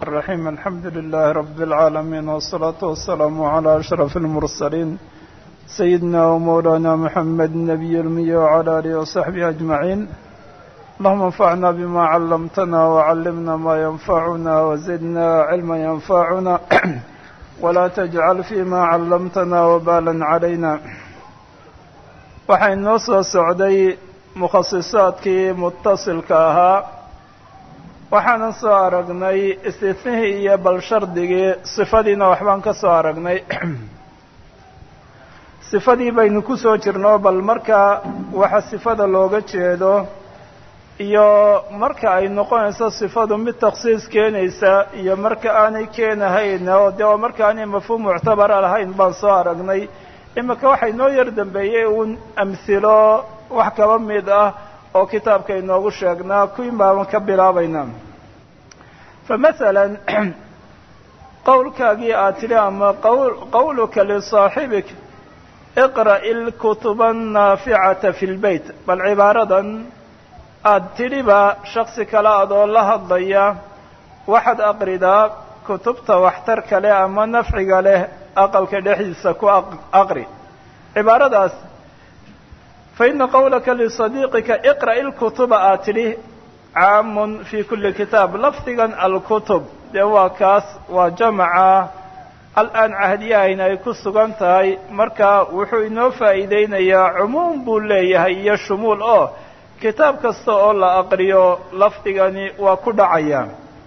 الرحيم الحمد لله رب العالمين والصلاة والسلام على أشرف المرسلين سيدنا ومولانا محمد النبي المي وعلى آله وصحبه أجمعين اللهم انفعنا بما علمتنا وعلمنا ما ينفعنا وزدنا علما ينفعنا ولا تجعل فيما علمتنا وبالا علينا waxay noo soo socday mukhasisaadkii mutasilka ahaa waxaanan soo aragnay istifnihii iyo bal shardigii sifadiina waxbaan ka soo aragnay sifadii baynu ku soo jirno bal marka waxa sifada looga jeedo iyo marka ay noqonayso sifadu mid takhsiis keenaysa iyo marka aanay keenahayn oo dee oo marka aanay mafhuum muctabara lahayn baan soo aragnay imika waxay noo yar dambeeyey uun amhilo wax kaba mid ah oo kitaabka inoogu sheegnaa kuwin baaban ka bilaabaynaa fa masalan qowlkaagii aad tidhi ama qawl qawluka lisaaxibik iqra'i lkutuba annaaficata fi lbeyt bal cibaaradan aada tidhiba shaksi kale adoo la hadlaya waxaad aqridaa kutubta waxtarka leh ama nafciga leh aqalka dhexdiisa ku aqri cibaaradaas fa ina qowlaka lisadiiqika iqra'i lkutuba aad tidhi caamun fi kuli kitaab lafdigan alkutub dee waa kaas waa jamaca al-aan cahdiyahayna ay ku sugan tahay marka wuxuu inoo faa'iideynayaa cumuum buu leeyahay iyo shumuul oo kitaab kasta oo la aqriyo lafdigani waa ku dhacaya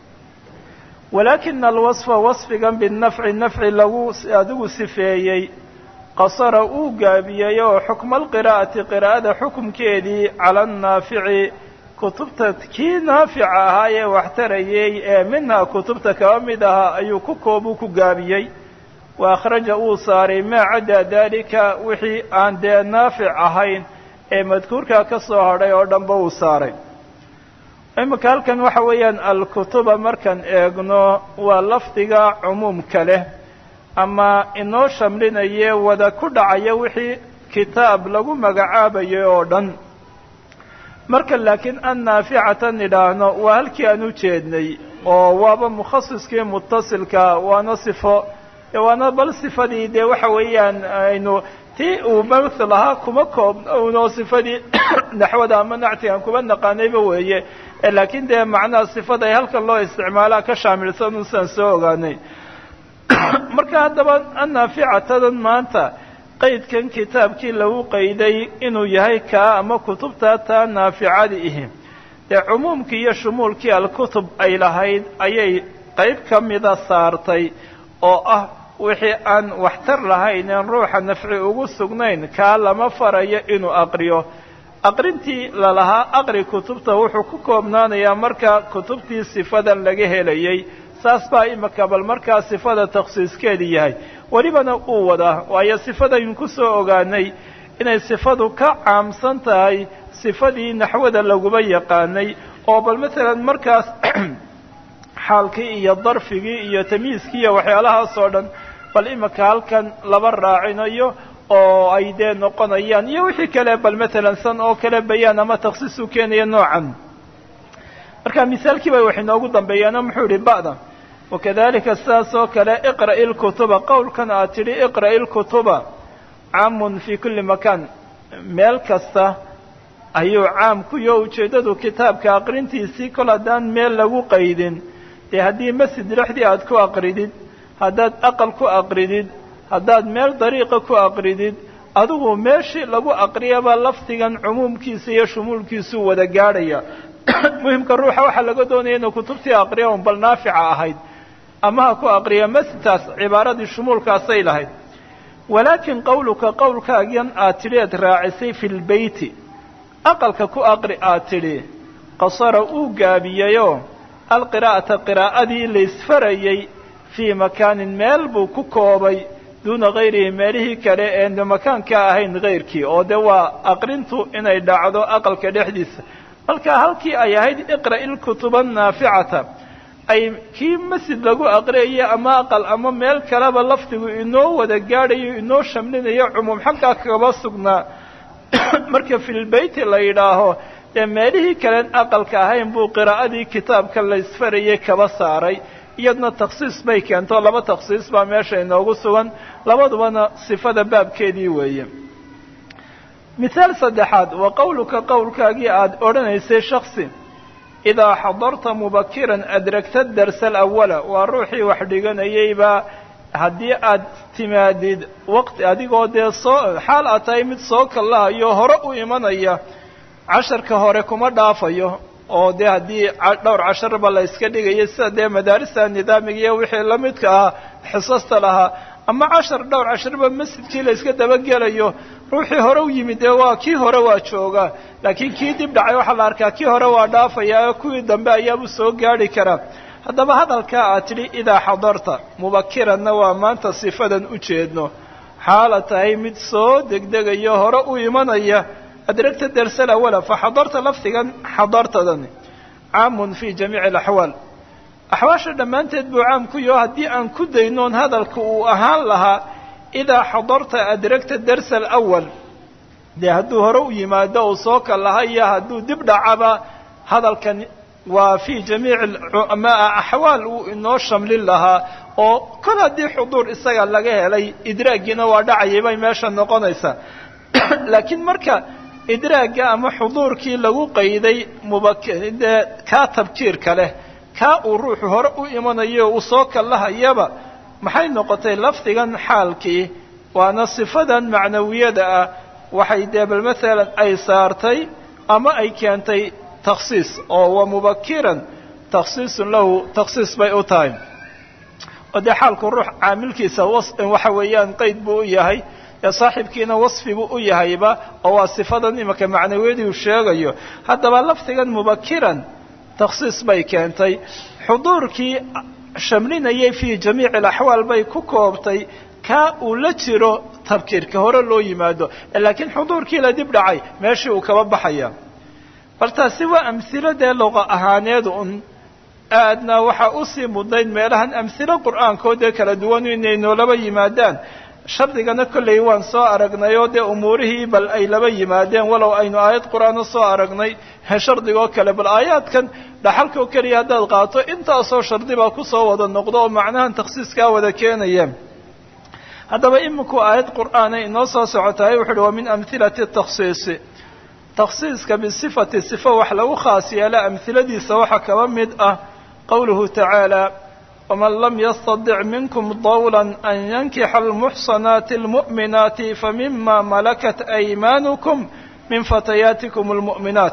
walaakina alwasfa wasfigan binafci nafci lagu adigu sifeeyey qasara uu gaabiyey oo xukma alqiraa'ati qiraa'ada xukumkeedii cala annaafici kutubta kii naafica ahaa ee waxtarayey ee minhaa kutubta kaba mid ahaa ayuu ku koobuu ku gaabiyey wa akhraja uu saaray maa caddaa daalika wixii aan dee naafic ahayn ee madkuurkaa ka soo hadhay oo dhanba uu saaray imika halkan waxa weeyaan alkutuba markaan eegno waa lafdiga cumuumka leh ama inoo shamlinaye wada ku dhacaya wixii kitaab lagu magacaabayo oo dhan marka laakiin an naaficatan idhaahno waa halkii aan u jeednay oo waaba mukhasiskii mutasilka waana sifo waana bal sifadii dee waxa weeyaan aynu tii uu mathal ahaa kuma koobnoo sifadii naxwada ama nactigan kuma naqaanayba weeye laakiin dee macnaha sifada ay halkan loo isticmaalaa ka shaamilsan unsaan soo ogaanay marka haddaba annaaficatadan maanta qaydkan kitaabkii lagu qayday inuu yahay kaa ama kutubta taa naaficadi ihi dee cumuumkii iyo shumuulkii alkutub ay lahayd ayay qayb ka mida saartay oo ah wixii aan waxtar lahayn een ruuxa nafci ugu sugnayn kaa lama farayo inuu aqriyo aqrintii lalahaa aqri kutubta wuxuu ku koobnaanayaa marka kutubtii sifadan laga helayay saas baa imika bal markaa sifada takhsiiskeedii yahay welibana uu wadaa waayo sifadaynu ku soo ogaanay inay sifadu ka caamsan tahay sifadii naxwada laguba yaqaanay oo bal masalan markaas xaalkii iyo darfigii iyo tamyiiskii iyo waxyaalahaas oo dhan bal imika halkan laba raacinayo oo ay dee noqonayaan iyo wixii kale bal matalan san oo kale bayaan ama takhsiis u keenaya noocan marka misaalkii bay wax inoogu dambeeyaano muxuu yihi ba'da wakadalika sidaas oo kale iqra'i lkutuba qowlkan aad tidhi iqra'i lkutuba caamun fi kuli makaan meel kasta ayuu caam ku yo ujeeddadu kitaabka aqrintiisii kol haddaan meel lagu qaydin dee haddii masjid dhexdii aad ku aqridid haddaad aqal ku aqridid haddaad meel dariiqa ku aqridid adigu meeshii lagu aqriyaba lafdigan cumuumkiisa iyo shumuulkiisuu wada gaadhaya muhimka ruuxa waxaa laga doonaya inuu kutubtii aqriya un bal naafica ahayd ama ha ku aqriya masjidkaas cibaaradii shumuulkaasay lahayd walaakin qowluka qowlkaagan aad tidhi eed raacisay fi lbeyti aqalka ku aqri aad tidhi qasara uu gaabiyeyoo alqiraa'ata qiraa'adii laysfarayey fii makaanin meel buu ku koobay duuna hayrihi meelihii kale eenu makaanka ahayn hayrkii oo de waa aqrintu inay dhacdo aqalka dhexdiisa marka halkii ay ahayd iqra'i lkutuba annaaficata ay kii masjid lagu aqriyayo ama aqal ama meel kaleba lafdigu inoo wada gaadhayo inoo shamlinayo cumuum xaggaa kaba sugnaa marka filbeyti la yidhaaho dee meelihii kalen aqalka ahayn buu qiraa'adii kitaabka la isfarayay kaba saaray iyadna takhsiis bay keento laba takhsiis baa meesha inoogu sugan labadubana sifada baabkeedii weeye mithaal saddexaad waa qowluka qowlkaagii aada odhanaysay shaksi idaa xadarta mubakiran adragta darsa alawala waa ruuxii wax dhiganayayba haddii aad timaadid waqti adigoo dee soo xaal aad tahay mid soo kallahayo hore u imanaya casharka hore kuma dhaafayo oo dee haddii dhowr casharba la yska dhigayo sida dee madaarista nidaamiga iyo wixii la midka ahaa xisasta lahaa ama cashar dhowr casharba masjidkii la yska dabagelayo ruuxii hore u yimid dee waa kii hore waa joogaa laakiin kii dib dhacay waxaa la arkaa kii hore waa dhaafaya kuwii dambe ayaabu soo gaadhi karaa haddaba hadalkaa aad tidhi idaa xadarta mubakiranna waa maanta sifadan u jeedno xaala tahay mid soo degdegayo hore u imanaya adragta darsal awala fa xadarta lafdigan xadartadani caamun fi jamiici alaxwaal axwaasha dhammaanteed buu caam ku yaho haddii aan ku daynoon hadalka uu ahaan lahaa idaa xadarta adragta darsa alawal dee hadduu hore u yimaado uu soo kalaha iyo hadduu dib dhacaba hadalkan waa fii jamiici axwaal uu inoo shamlin lahaa oo kol haddii xuduur isaga laga helay idraaggiina waa dhacayay bay meesha noqonaysaa laakiin marka idraagga ama xuduurkii lagu qayday mubadee kaa tabkiirka leh kaa uu ruuxu hore u imanayo uu soo kallahayaba maxay noqotay lafdigan xaalkii waana sifadan macnawiyada ah waxay dee bal maalan ay saartay ama ay keentay takhsiis oo wa mubakiran takhsiisun lahu takhsiis bay u tahay oo dee xaalku ruux caamilkiisa waxa weeyaan qeyd buu u yahay ee saaxibkiina wasfi buu u yahayba oo waa sifadan imanka macnawiyadii uu sheegayo haddaba lafdigan mubakiran takhsiis bay keentay xuduurkii shamlinayay fii jamiici alaxwaal bay ku koobtay kaa uu la jiro tabkiirka hore loo yimaado laakiin xuduurkii la dib dhacay meeshii uu kaba baxaya bal taasi waa amhilo dee luqa ahaaneed un aadna waxaa usii mudnayd meelahan amhilo qur'aankoodee kala duwan inay noolaba yimaadaan shardigana kollay waan soo aragnay oo dee umuurihii bal ay laba yimaadeen walow aynu aayad qur-aan usoo aragnay shardigoo kale bal aayaadkan dhaxalkoo keliya haddaad qaato intaasoo shardi baa kusoo wada noqdo oo macnahan takhsiiskaa wada keenaya haddaba iminku aayad qur'aana inoo soo socotahay wuxu uhi wa min amhilati takhsiisi takhsiiska bisifati sifo wax lagu khaas yeela amhiladiisa waxaa kaba mid ah qowluhu tacaala ومن لم يستطع منكم طولا أن ينكح المحصنات المؤمنات فمما ملكت أيمانكم من فتياتكم المؤمنات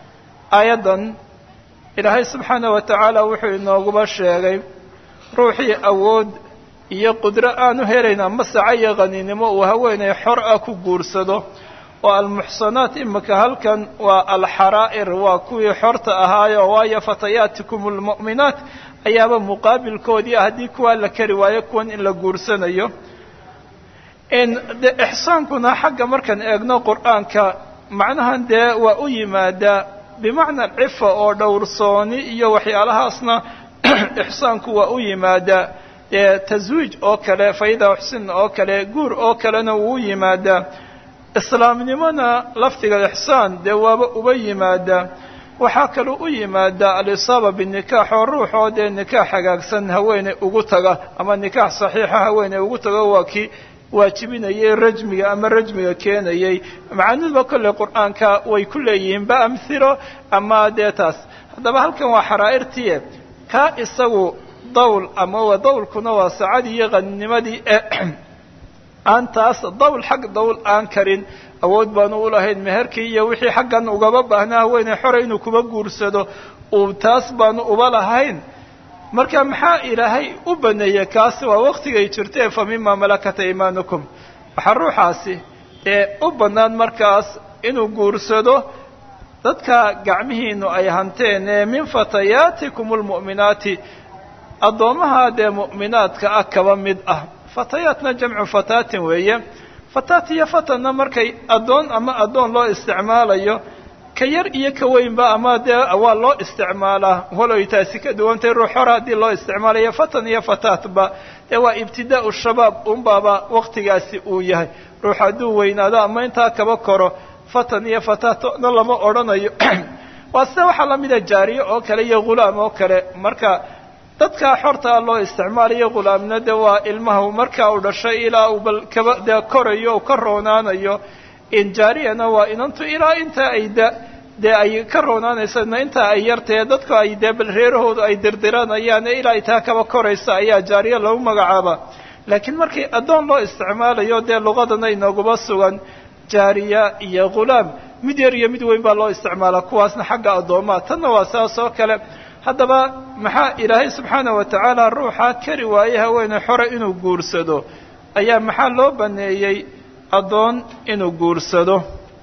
أيضا إلهي سبحانه وتعالى وحي إنه sheegay ruuxii awood iyo qudro aanu helayn ama sacayo qaniinimo uu haweenay xor ah ku guursado oo almuxsanaat imika halkan waa alxaraa'ir waa kuwii xorta ahaayo waayo fatayaatikum almu'minaat ayaaba muqaabilkoodii ah haddii kuwaa la kari waayo kuwan in la guursanayo de ixsaankuna xagga markaan eegno qur'aanka macnahan dee waa u yimaadaa bimacna cifa oo dhowrsooni iyo waxyaalahaasna ixsaanku waa u yimaadaa dee taswiij oo kale fayda uxsin oo kale guur oo kalena wuu u yimaadaa islaamnimona lafdiga ixsaan dee waaba uba yimaadaa waxaa kaloo u yimaadaa alisaaba binikaax oo ruux oo dee nikaax hagaagsan haweeney ugu taga ama nikaax saxiixa haweeney ugu tago waa kii waajibinayay rajmiga ama rajmiga keenayay macaaniduba kolley qur'aanka way ku leeyihiin ba amhilo ama dee taas haddaba halkan waa xaraa'irtiie kaa isagu dawl ama dawlkuna waa saacadii iyo qaninimadii aan taas dawl xag dawl aan karin awood baanu u lahayn meherkii iyo wixii xaggan ugaba baahnaa haweeney xore inuu kuba guursado uu taas baanu uba lahayn marka maxaa ilaahay u baneeyey kaasi waa waktigay jirtee fa mima malakat aymaanukum waxaa ruuxaasi ee u bannaan markaas inuu guursado dadka gacmihiinu ay hanteen ee min fatayaatikum almu'minaati addoommaha dee mu'minaadka ah kaba mid ah fatayaatna jamcu fataatin weeye fataat iyo fatanna markay addoon ama addoon loo isticmaalayo ka yar iyo ka weynba ama dee waa loo isticmaalaa waloy taasi ka duwantay ruux hore haddii loo isticmaalayo fatan iyo fataatba dee waa ibtidaa'u shabaab unbaaba waktigaasi uu yahay ruux hadduu weynaado ama intaa kaba koro fatan iyo fataatna lama odhanayo waa sida waxaa lamida jaariye oo kale iyo ghulaam oo kale marka dadkaa xortaa loo isticmaalayo ghulaamna de waa ilmaha markaa uu dhashay ilaa uu bal kaba dee korayo u ka roonaanayo injaariyana waa inantu ilaa intaa ay da dee ay ka roonaanaysana intaa ay yartae dadku ay dee bal reerahoodu ay dirdiranayaan ee ilaa itaa kaba koraysa ayaa jaariya lagu magacaaba laakiin markii addoon loo isticmaalayo dee luqadana inooguba sugan jaariya iyo ghulaam mid yar iyo mid weyn baa loo isticmaalaa kuwaasna xagga addoomaa tanna waa saas oo kale haddaba maxaa ilaahay subxaana wa tacaala ruuxaa kari waaye haweene xore inuu guursado ayaa maxaa loo baneeyey addoon inuu guursado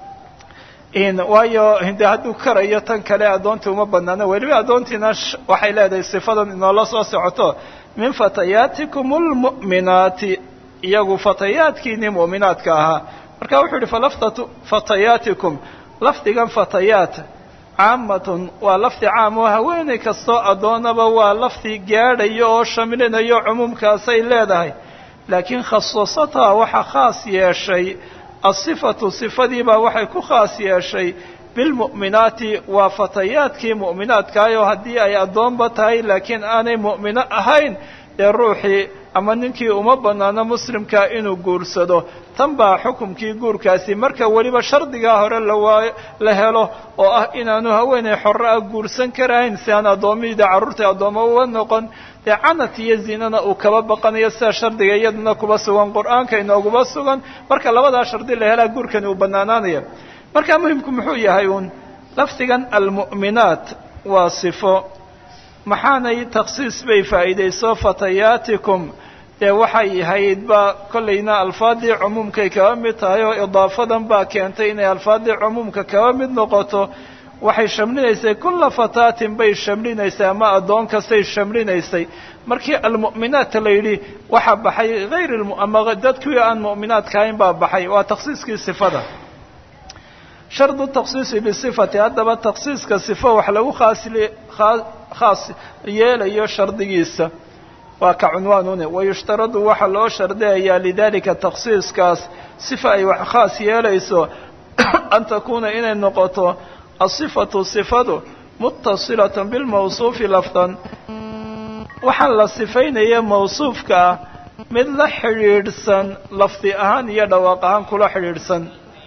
waayo de hadduu karayo tan kale addoontii uma banaano weliba addoontiina waxay leedahay sifadan inoola soo socoto min fatayaatikum lmu'minaati iyagu fatayaadkiinii mu'minaadka ahaa marka wuxuu yihi falafdatu fatayaatikum lafdigan fatayaat caamatun waa lafdi caam oo haweeney kastoo addoonaba waa lafdi gaadhayo oo shamlinayo cumuumkaasay leedahay laakiin khasasataha waxaa khaas yeeshay asifatu sifadiibaa waxay ku khaas yeeshay bilmu'minaati waa fatayaadkii mu'minaadkaayoo haddii ay addoonba tahay laakiin aanay mu'mino ahayn dee ruuxii ama ninkii uma bannaano muslimkaa inuu guursado tan baa xukumkii guurkaasi marka weliba shardigaa hore lawaayo la helo oo ah inaanu haweeney xorre ah guursan karahayn si aan addoommihida carruurtai addoommo uga noqon dee canat iyo zinana uu kaba baqanayo sida shardiga iyaduna kuba sugan qur-aanka inooguba sugan marka labadaa shardi la helaa guurkani uu bannaanaanaya marka muhimku muxuu yahay uun lafdigan almu'minaat waa sifo maxaanay takhsiis bay faa'iidayso fatayaatikum dee waxay ahayd baa kollayna alfaadii cumuumkay kaba mid tahay oo idaafadan baa keentay inay alfaadii cumuumka kaba mid noqoto waxay shamlinaysay kulla fataatin bay shamlinaysay ama addoon kastay shamlinaysay markii almu'minaata la yidhi waxaa baxay hayr ama dadkii aan mu'minaadka ahayn baa baxay waa takhsiiskii sifada shardu takhsiisi bisifati haddaba takhsiiska sifo wax lagu khaasli khaas yeelayo shardigiisa waa ka cunwaanune wayushtaradu waxaa loo shardiyayaa lidalika takhsiiskaas sifa ay wax khaas yeelayso an takuuna inay noqoto asifatu sifadu mutasilatan bilmawsuufi lafdan waxaa la sifaynaya mawsuufka ah mid la xidhiidhsan lafdi ahaan iyo dhawaaq ahaan kula xidhiidhsan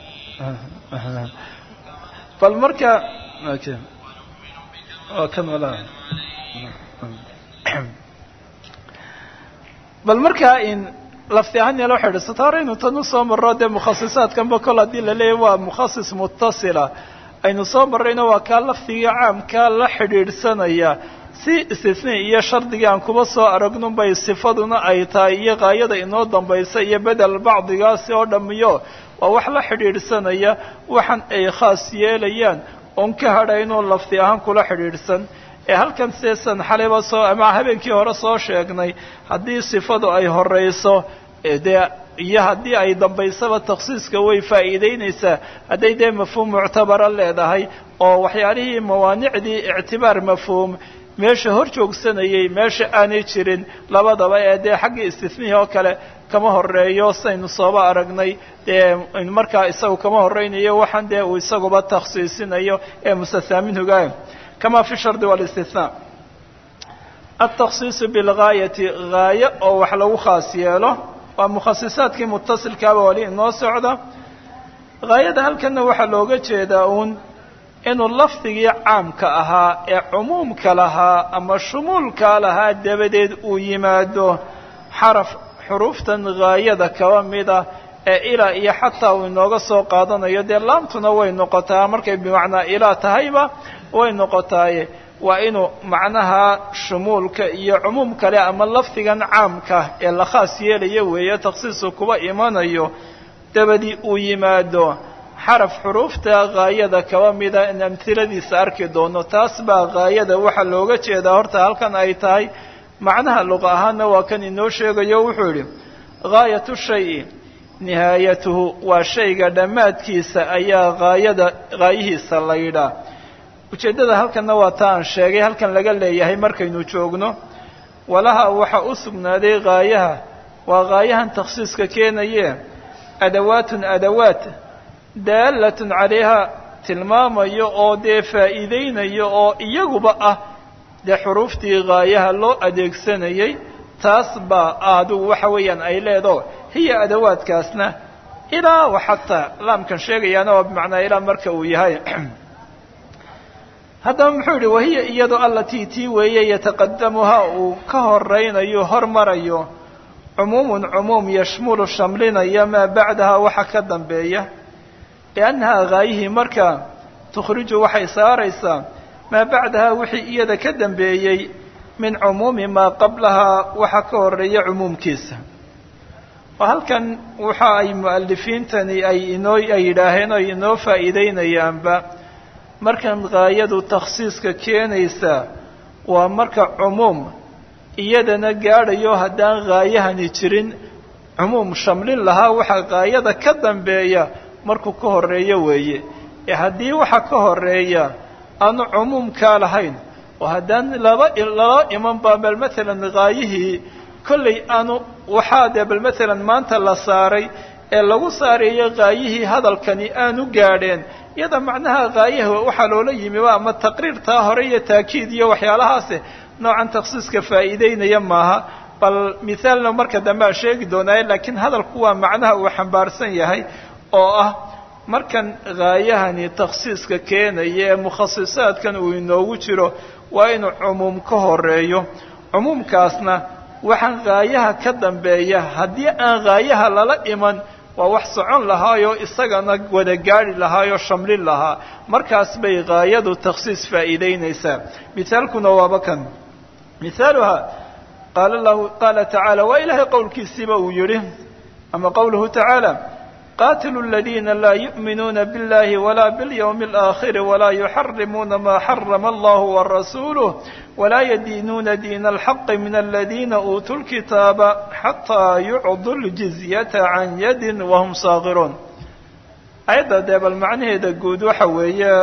bal marka bal markaa in lafdi ahaan yalo xidhiidhsato hore aynu tan usoo marro dee mukhasisaadkanba kol haddii la leeyahy waa mukhasis mutasila aynu soo marrayna waa kaa lafdiga caamkaa la xidhiidhsanaya si istisni iyo shardigii aan kuba soo aragnun bay sifaduna ay tahay iyo qaayada inoo dambaysa iyo bedel bacdigaasi oo dhamiyo waa wax la xidhiidhsanaya waxan ay khaas yeelayaan oon ka hadhaynoo lafdi ahaan kula xidhiidhsan ee halkan seesan xalayba soo ama habeenkii hore soo sheegnay haddii sifadu ay horeyso dee iyo haddii ay dambaysaba takhsiiska way faa'iideynaysaa hadday dee mafhuum muctabara leedahay oo waxyaalihii mawaanicdii ictibaar mafhuum meesha hor joogsanayay meesha aanay jirin labadaba ee dee xaggii istisnihii oo kale kama horeeyo saynu sooba aragnay dee markaa isagu kama horeynayo waxaan dee uu isaguba takhsiisinayo ee mustathaminhuga kama fi shardi wاlاstinaa التkhصiص bاlgaayati gaayo oo wax lagu khaas yeelo waa mukhasisaadkii mutasilkaaba wali inoo socda gaayada halkana waxaa looga jeedaa uun inuu lafdigii caamka ahaa ee cumuumka lahaa ama shumuulka lahaa dabadeed uu yimaado xaraf xuruuftan gaayada kaba mida ee ilaa iyo xataa uu inooga soo qaadanayo dee laamtuna way noqotaa markay bimacnaa ilaa tahayba way noqotaaye waa inuu macnaha shumuulka iyo cumuum kale ama lafdigan caamka ee la khaas yeelaya weeye takhsiisu kuba imanayo dabadii uu yimaado xaraf xuruufta gaayada kaba mida in amhiladiisa arki doono taas baa gaayada waxaa looga jeedaa horta halkan ay tahay macnaha luqa ahaanna waa kan inoo sheegayo wuxuu yidhi gaayatu shayi nihaayatuhu waa shayga dhammaadkiisa ayaa gaayada gaayihiisa la yidhaa ujeeddada halkanna waa ta aan sheegay halkan laga leeyahay markaynu joogno walaha waxaa u sugnaaday gaayaha waa gaayahan takhsiiska keenaye adawaatun adawaat daalatun calayha tilmaamayo oo dee faa'iideynayo oo iyaguba ah dee xuruuftii gaayaha loo adeegsanayey taas baa adigu waxa weeyaan ay leedo hiya adawaadkaasna ilaa wa xataa laamkan sheegayaana waa bimacnaa ilaa marka uu yahay haddaba muxuu yihi wahiya iyado allatii tii weeye yataqadamuhaa uu ka horaynayo hormarayo cumuumun cumuum yashmulu shamlinaya maa bacdaha waxa ka dambeeya liannahaa gaayihii marka tukhriju waxay saaraysaa maa bacdaha wixii iyada ka dambeeyey min cumuumi maa qablahaa waxa ka horeeya cumuumkiisa oo halkan waxa ay mu'alifiintani ay inoo ay yidhaaheen oo inoo faa'iideynayaanba markan gaayadu takhsiiska keenaysa waa marka cumuum iyadana gaadhayo haddaan gaayahani jirin cumuum shamlin lahaa waxaa gaayada ka dambeeya markuu ka horeeyo weeye ee haddii waxa ka horeeya aanu cumuumkaa lahayn oo haddaan laba lala iman baa bal matalan gaayihii kollay aanu waxaa dee bal matalan maanta la saaray ee lagu saareeyo gaayihii hadalkani aanu gaadheen iyada macnaha gaayaha waxaa loola yimi waa ama taqriirtaa hore iyo taakiid iyo waxyaalahaase noocan takhsiiska faa'iideynaya maaha bal mithaalna marka dambe aan sheegi doonaaye laakiin hadalku waa macnaha uu xambaarsan yahay oo ah markan gaayahani takhsiiska keenaya ee mukhasisaadkan uu inoogu jiro waa inuu cumuum ka horeeyo cumuumkaasna waxaan gaayaha ka dambeeya haddii aan gaayaha lala iman waa wax socon lahaayoo isagana wada gaadhi lahaayoo shamlin lahaa markaas bay gaayadu takhsiis faa'iideynaysaa mithaalkuna waaba kan mithaaluha qaala lahu qaala tacaala waa ilaahay qowlkiisiiba uu yidhi ama qowluhu tacaala qaatilu aladiina laa yu'minuuna biاllahi walaa biاlyawmi اlآakhiri walaa yuxarimuuna maa xarama allahu warasuuluh walaa yadiinuuna diina alxaqi min aladiina uutuu lkitaaba xataa yucdu ljizyata can yadin wahum saakiruun ayadda dee bal macnaheeda guud waxa weeye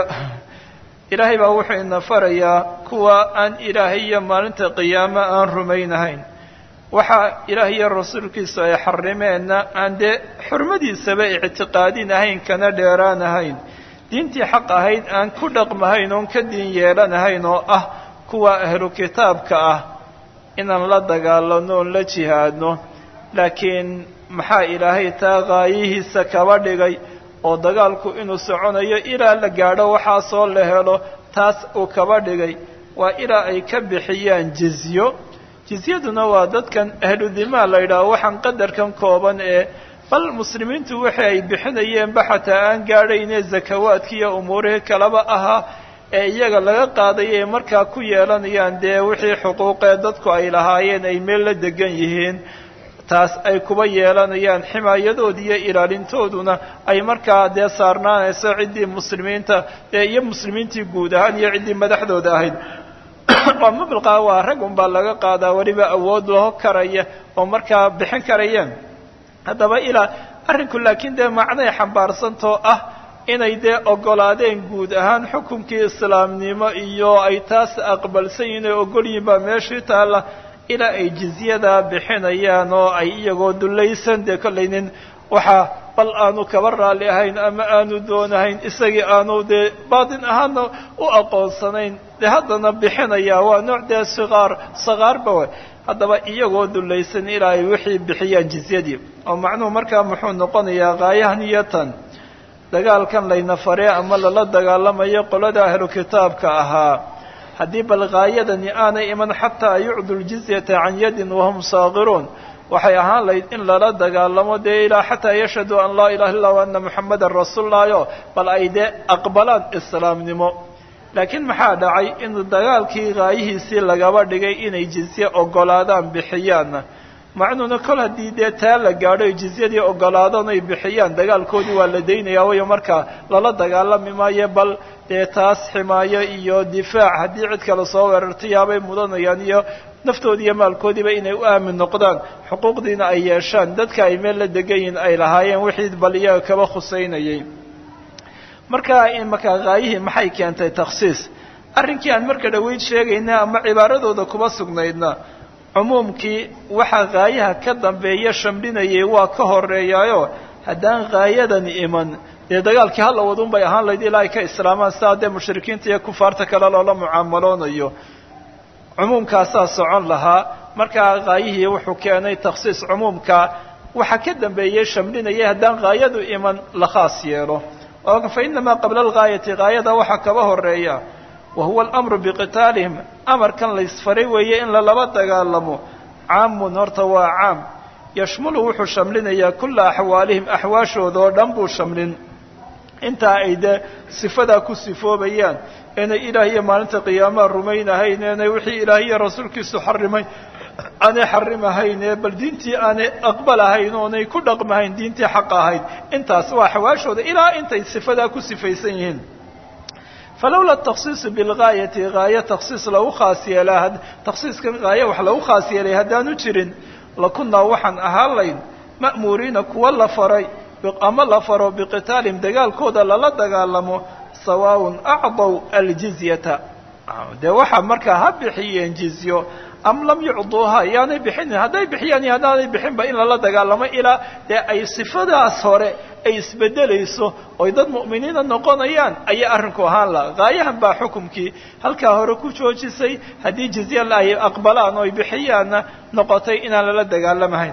ilaahay baa wuxuu ina farayaa kuwa aan ilaahay iyo maalinta qiyaamo aan rumaynahayn waxa ilaah iyo rasuulkiisu ay xarimeenna aan dee xurmadiisaba ictiqaadin ahayn kana dheeraan ahayn diintii xaq ahayd aan ku dhaqmahayn oon ka diin yeelanahayn oo ah kuwa ahlu kitaabka ah inaan la dagaalano oon la jihaadno laakiin maxaa ilaahay taa qaayihiisa kaba dhigay oo dagaalku inuu soconayo ilaa la gaadho waxaasoo la helo taas uu kaba dhigay waa ilaa ay ka bixiyaan jizyo jizyaduna waa dadkan ahlu dimaa la yidhaaho waxaan qadarkan kooban ee bal muslimiintu wixii ay bixinayeenba xataa aan gaadhaynee zakawaadki iyo umuurihii kaleba ahaa ee iyaga laga qaadaya ay markaa ku yeelanayaan dee wixii xuquuqee dadku ay lahaayeen ay meel la degan yihiin taas ay kuba yeelanayaan ximaayadoodi iyo ilaalintooduna ay markaa dee saarnaanayso ciddii muslimiinta dee iyo muslimiintii guud ahaan iyo ciddii madaxdooda ahayd oo mabilqa waa rag un baa laga qaadaa weliba awood loo karaya oo markaa bixin karayeen haddaba ilaa arrinku laakiin dee macnay xambaarsantoo ah inay dee ogolaadeen guud ahaan xukunkii islaamnimo iyo ay taas aqbalsan yihin ay ogol yihin baa meeshii taalla ilaa ay jizyadaa bixinayaan oo ay iyagoo dullaysan dee kollaynin waxaa bal aanu kaba raalli ahayn ama aanu doonahayn isagii aanu dee baatin ahaana u aqoonsanayn dee haddana bixinayaa waa nooc dee siqaar sakaarba way haddaba iyagoo dullaysan ilaa ay wixii bixiyaan jizyadii oo macnuhu markaa muxuu noqonayaa qaayahan iyo tan dagaalkan layna faree ama lala dagaalamayo qolada ahlu kitaabka ahaa haddii bal gaayadani aanay iman xataa yucdu ljizyata can yadin wahum saakiruun waxay ahaan lahayd in lala dagaalamo dee ilaa xataa yashhadu an laa ilaha illa wa ana muxamadan rasuululayo bal ay dee aqbalaan islaamnimo laakiin maxaa dhacay in dagaalkii gaayihiisii lagaba dhigay inay jizye ogolaadaan bixiyaanna macnuuna kol haddii dee taa la gaadho ay jizyadii ogolaadaan ay bixiyaan dagaalkoodii waa la daynayaa wayo markaa lala dagaalami maayo bal dee taas ximaayo iyo difaac haddii cid kale soo weerartayaabay mudanayaan iyo naftoodi iyo maalkoodiiba inay u aamin noqdaan xuquuqdiina ay yeeshaan dadka ay meel la degan yihin ay lahaayeen wixii bal iyaga kaba khusaynayay markaa markaa gaayihii maxay keentay takhsiis arrinkii aan marka dhaweyd sheegayna ama cibaaradooda kuba sugnaydna cumuumkii waxaa gaayaha ka dambeeya shamlinayay waa ka horeeyaayo haddaan gaayadani iman dee dagaalkii hala wadun bay ahaan lahayd ilaa ay ka islaamaan sidaa dee mushrikiinta iyo kufaarta kale loola mucaamaloonayo cumuumkaasaa socon lahaa markaa haayihii wuxuu keenay takhsiis cumuumka waxa ka dambeeyey shamlinayay haddaan haayadu iman la khaas yeelo oo fa inamaa qabla algaayati haayada waxaa kaba horeeya wa huwa alamru biqitaalihim amarkan laysfaray weeye in lalaba dagaalamo caamun horta waa caam yashmulu wuxuu shamlinayaa kulla axwaalihim axwaashooda oo dhan buu shamlin intaa ay dee sifadaa ku sifoobayaan inay ilaah iyo maalinta qiyaamaha rumaynahayn inay wixii ilaah iyo rasuulkiisu xarimay aanay xarimahayn ee bal diintii aanay aqbalahayn oonay ku dhaqmahayn diintii xaq ahayd intaas waa axwaashooda ilaa intay sifadaa ku sifaysan yihiin falowla takhsiisu bilgaayati haaye takhsiis lagu khaas yeelaa takhsiiskan haaye wax lagu khaas yeelay haddaanu jirin lakunnaa waxaan ahaan layn ma'muuriina kuwa la faray ama la faro biqitaalihim dagaalkooda lala dagaalamo sawaaun acdaw aljizyata dee waxaa markaa ha bixiyeen jizyo am lam yucduuha yaanay bixinin hadday bixiyaan iyo haddaanay bixinba in lala dagaalamo ilaa dee ay sifadaas hore ay isbedelayso oy dad mu'miniina noqonayaan ayaa arrinku ahaan laha haayahan baa xukumkii halkaa hore ku joojisay haddii jizya ay aqbalaan oo ay bixiyaanna noqotay inaan lala dagaalamahayn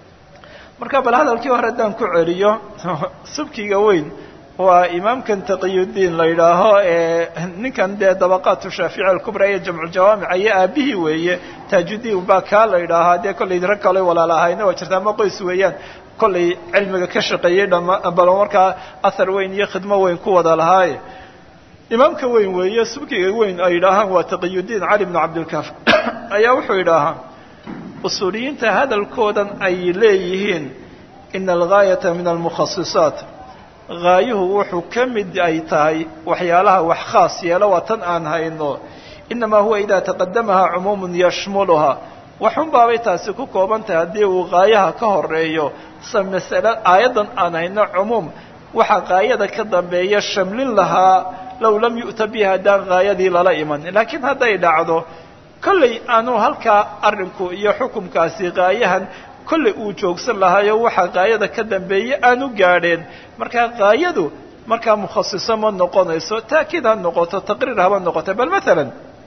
marka bal hadalkii hore haddaan ku celiyo subkiga weyn waa imaamkan taqiyudiin la yidhaaho ee ninkan dee dabaqaatu shaafici alkubra iyo jamculjawaamic ayo aabihii weeye taajudiin baa kaa la yidhaahaa dee kollay rag kale walaalahayna waa jirta ama qoys weeyaan kollay cilmiga ka shaqeeyey dhama balo markaa ahar weyn iyo khidmo weyn ku wada lahaaye imaamka weyn weeye subkiga weyn ay yidhaahaan waa taqiyudiin cali bnu cabdilkaaf ayaa wuxuu yidhaahaa usuuliyiinta hadalkoodan ay leeyihiin ina algaayata min almukhasisaat haayuhu wuxuu ka mid ay tahay waxyaalaha wax khaas yeelo waa tan aan hayno inamaa huwa idaa taqadamaha cumuumun yashmuluhaa waxun baabay taasi ku kooban tahay haddii uu haayaha ka horeeyo sa masale aayaddan aan hayno cumuum waxaa haayada ka dambeeya shamlin lahaa low lam yu'ta bihi haddaan haayadii lala iman laakiin hadday dhacdo kollay aanu halkaa arrinku iyo xukumkaasi haayahan kollay uu joogsan lahaayo waxaa haayada ka dambeeye aanu gaadheen markaa haayadu markaa mukhasiso ma noqonayso taakiid ha noqoto taqriir haba noqoto bal maalan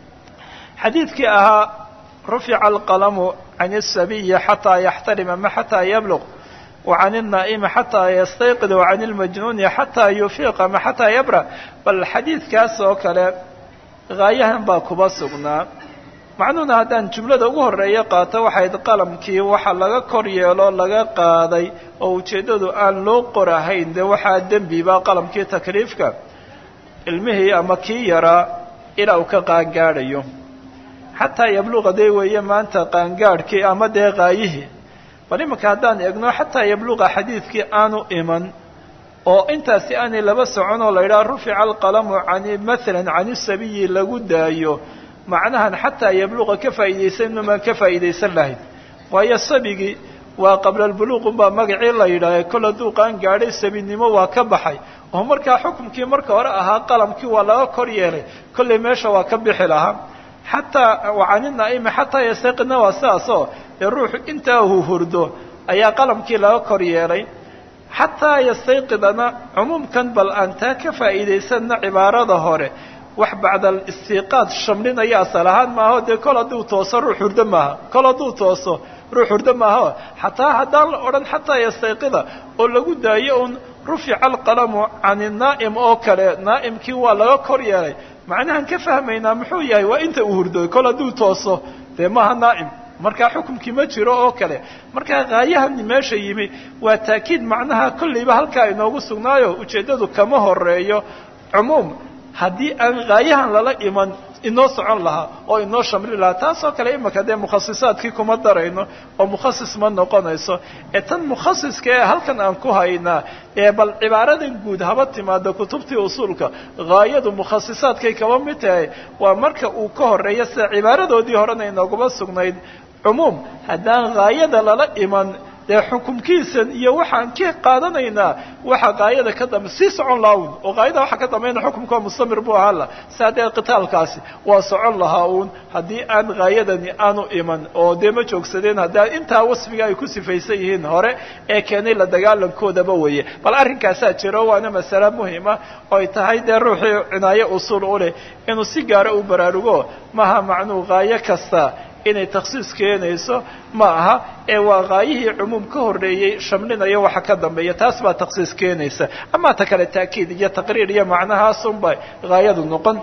xadiidkii ahaa rufica alqalamu can الsabiyi xataa yaxtarima ma xataa yabluq وعن النائم حتى يستيقظ وعن المجنون حتى يفيق ma حتى يبرأ bal xadiidkaas oo kale haayahan baa kuba sugnaa macnuhuna haddaan jumlada ugu horeeya qaato waxayd qalamkii waxa laga kor yeelo laga qaaday oo ujeeddadu aan loo qorahayn dee waxaa dembiba qalamkii takliifka ilmihii ama kii yaraa ilaa uu ka qaangaadhayo xataa yabluqa dee weeye maanta qaangaadhkii ama dee qaayihii bal imanka haddaan eegno xataa yabluqa xadiidkii aanu iman oo intaasi aanay laba socon oo la yidhaha rufica alqalamu can maalan can isabiyi lagu daayo macnahan xataa yabluqa ka faa'iidaysan inumaan ka faa'iidaysan lahayn waayo sabigii waa qabla albuluuq unbaa magacii la yidhaaha kol hadduu qaan gaadhay sabinimo waa ka baxay oo markaa xukumkii marka hore ahaa qalamkii waa laga kor yeelay kollay meesha waa ka bixi lahaa xataa wacaninaa'imi xataa yastayqidna waa sidaasoo dee ruuxu intaa uu hurdo ayaa qalamkii laga kor yeelay xataa yastayqidana cumuumkan bal aan taa ka faa'iidaysanna cibaarada hore wax bacda alistiiqaad shamlinaya asal ahaan maaho dee kol hadduu tooso ruux hurdo maaha kol hadduu tooso ruux hurdo maaho xataa haddaan la odhan xataa yastayqida oo lagu daayo un rufica alqalamu can inaa'im oo kale naa'imkii waa laga kor yeelay macnahan ka fahmaynaa muxuu yahay waa inta uu hurdoy kol hadduu tooso dee maaha naa'im markaa xukumkii ma jiro oo kale markaa haayahani meesha yimi waa taakiid macnaha kollayba halkaa inoogu sugnaayo ujeeddadu kama horeeyo cumuum haddii aan haayahan lala iman inoo socon lahaa oo inoo shamli lahaa taasoo kale imaka dee mukhasisaadkii kuma darayno oo mukhasis ma noqonayso ee tan mukhasiska ee halkan aan ku haynaa ee bal cibaaradan guud haba timaado kutubtii usuulka haayadu mukhasisaadkay kaba mid tahay waa marka uu ka horeeyo sida cibaaradoodii horena inooguma sugnayd cumuum haddaan haayada lala iman dee xukumkiisan iyo waxaan ka qaadanaynaa waxa qaayada ka dambe sii socon lahaa un oo qaayada waxa ka dambayna xukumka mustamir buu ahaa la saa dee qitaalkaasi waa socon lahaa uun haddii aan qaayadani aanu iman oo dee ma joogsadeen haddaa intaa wasfiga ay ku sifaysan yihiin hore ee keenay la dagaalankoodaba weeye bal arrinkaasaa jiro waana masale muhima oo ay tahay dee ruuxii cinaayo usuul u leh inuu si gaara u baraarugo maaha macnuu qaayo kasta inay takhsiis keenayso ma aha ee waa qaayihii cumuum ka horreeyey shamlinayo waxa ka dambeeya taas baa takhsiis keenaysa amaa ta kale taakiid iyo taqriir iyo macnahaasunba haayadu noqon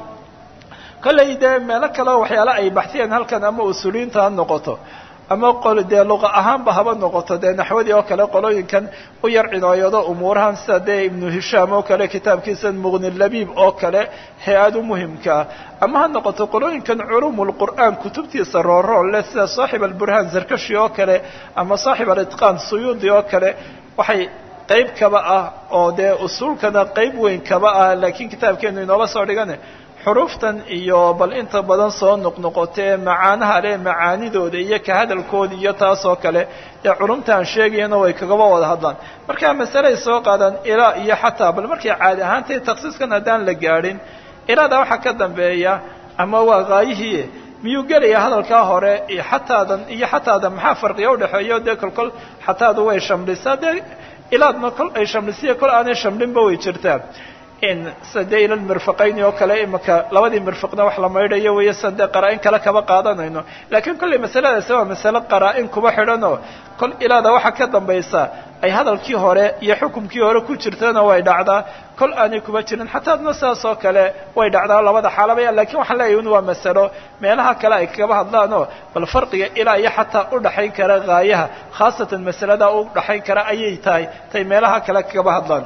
kollay dee meelo kaleo waxyaale ay baxsiyeen halkan ama usuuliyiinta ha noqoto ama qol dee luqa ahaanba haba noqoto dee naxwadii oo kale qolooyinkan u yar cinooyado umuurahan sida dee ibnu hishaam oo kale kitaabkiisa muqni labiib oo kale hay-ad u muhimkaa ama ha noqoto qolooyinkan culumulqur'aan kutubtiisa roorool leh sida saaxib alburhaan zarkashi oo kale ama saaxib alitqaan suyuudi oo kale waxay qayb kaba ah oo dee usuulkana qayb weyn kaba ah laakiin kitaabkeenu inoola soo dhigane xuruuftan iyo bal inta badan soo noqnoqotee macaanaha leh macaanidooda iyo ka hadalkooda iyo taas oo kale dee culumtaan sheegayana way kagaba wada hadlaan markaa masaley soo qaadaan ilaa iyo xataa bal markay caadi ahaantay taksiiskan haddaan la gaadhin ilaada waxaa ka dambeeya ama waa qaayihii miyuu gelaya hadalkaa hore iyo xataadan iyo xataadan maxaa farqiga udhexeeyo dee kolkol xataadu way shamlisaa dee ilaadna kol ay shamlisiya kol aanay shamlinba way jirtaa in sade ila mirfaqayni oo kale imaka labadii mirfaqna wax la maydhayo weeye san dee qaraa-in kale kaba qaadanayno laakiin kollay masaladaasi waa masale qaraa-in kuba xidhanoo kol ilaada waxaa ka dambaysa ay hadalkii hore iyo xukumkii hore ku jirtana way dhacdaa kol aanay kuba jirin xataadna sidaas oo kale way dhacdaa labada xaalaba lakiin waxaan leeyahy un waa masalo meelaha kale ay kaba hadlaanoo bal farqiga ilaa iyo xataa udhaxayn kara haayaha khaasatan masaladaa u dhaxayn kara ayay tahay tay meelaha kale kaba hadlaan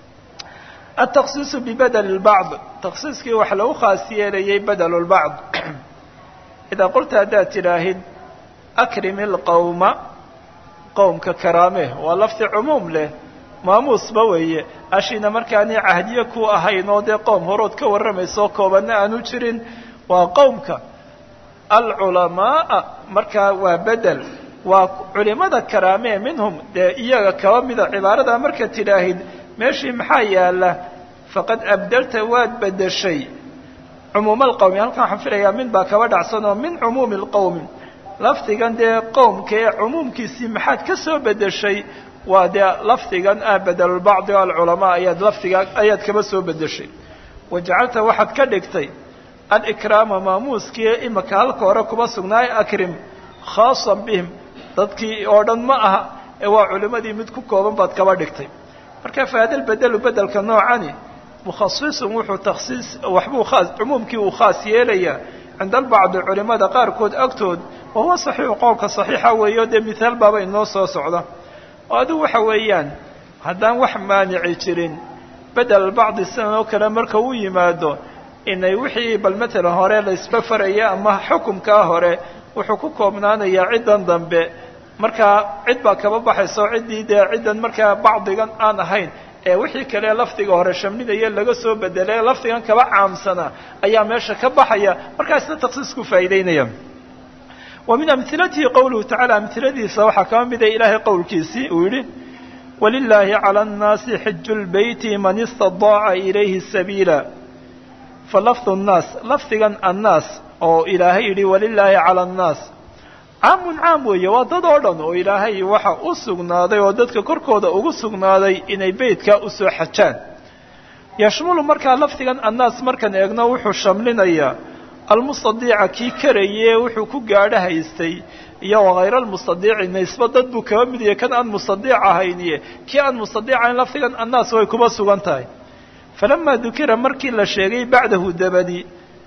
التksiiص بbdل البعض تksiiskii wax lagu khaas yeelayay bdل البعض إdaa qulta haddaad tidhaahid أkrim الqowma qowmka karaame waa lafdi cumuum leh maamuusba weeye ashiina markaani cahdiye ku ahayn oo dee qowm horood ka warramayso koobanna aanu jirin waa qowmka alculamaaءa markaa waa bedel waa culimada karaame minhum dee iyaga kaba mida cibaaradaa marka tidhaahid meeshii maxaa yaala faqad abdelta waad bedeshay cumuuma alqowmi halkan waxaan filayaa min baa kaba dhacsan oo min cumuumi alqowmi lafdigan dee qowmka ee cumuumkiisii maxaad ka soo bedeshay waa dee lafdigan ah bedelulbacdi o alculamaa ayaad lafdiga ayaad kaba soo bedeshay wajacalta waxaad ka dhigtay alikraama maamuuskii imaka halka hore kuba sugnaay akrim khaasan bihim dadkii oo dhan ma aha ee waa culimadii mid ku kooban baad kaba dhigtay marka faadal bedelu bedelka noocani mukhasisun wuxuu taksiis waxbuu khaas cumuumkii uu khaas yeelayaa cinda albacdi culimada qaarkood agtood wa huwa saxiixu qowlka saxiixa weeyo dee mithaal baaba inoo soo socda oo adigu waxa weeyaan haddaan wax maanici jirin bedel albacdi sidan oo kale marka uu yimaado inay wixii bal matalan hore la isba faraya ama xukumkaa hore wuxuu ku koobnaanayaa ciddan dambe markaa cid baa kaba baxaysa oo ciddii dee ciddan markaa bacdigan aan ahayn ee wixii kale lafdiga hore shamlinaya laga soo bedelay lafdigan kaba caamsana ayaa meesha ka baxaya markaasna taksiisku faa'iideynaya wa min amhilatihi qowluhu tacala amhiladiisa waxaa kaba mida ilaahay qowlkiisii uu yidhi walilaahi cala annaasi xiju lbeyti man istadaaca ilayhi sabiila fa lafdu nnaas lafdigan annaas oo ilaahay yidhi walilaahi cala annaas caamun caam weeye waa dad oo dhan oo ilaahay waxa u sugnaaday oo dadka korkooda ugu sugnaaday inay beytka usoo xajaan yashmulu markaa lafdigan annaas markaan eegno wuxuu shamlinayaa almustadiica kii karaye wuxuu ku gaadho haystay iyo wakayra almustadiici naysba dad buu kaba mid yahay kan aan mustadiic ahayniye kii aan mustadiicahayn lafdigan annaas way kuba sugan tahay falamaa dukira markii la sheegay bacdahu dabadi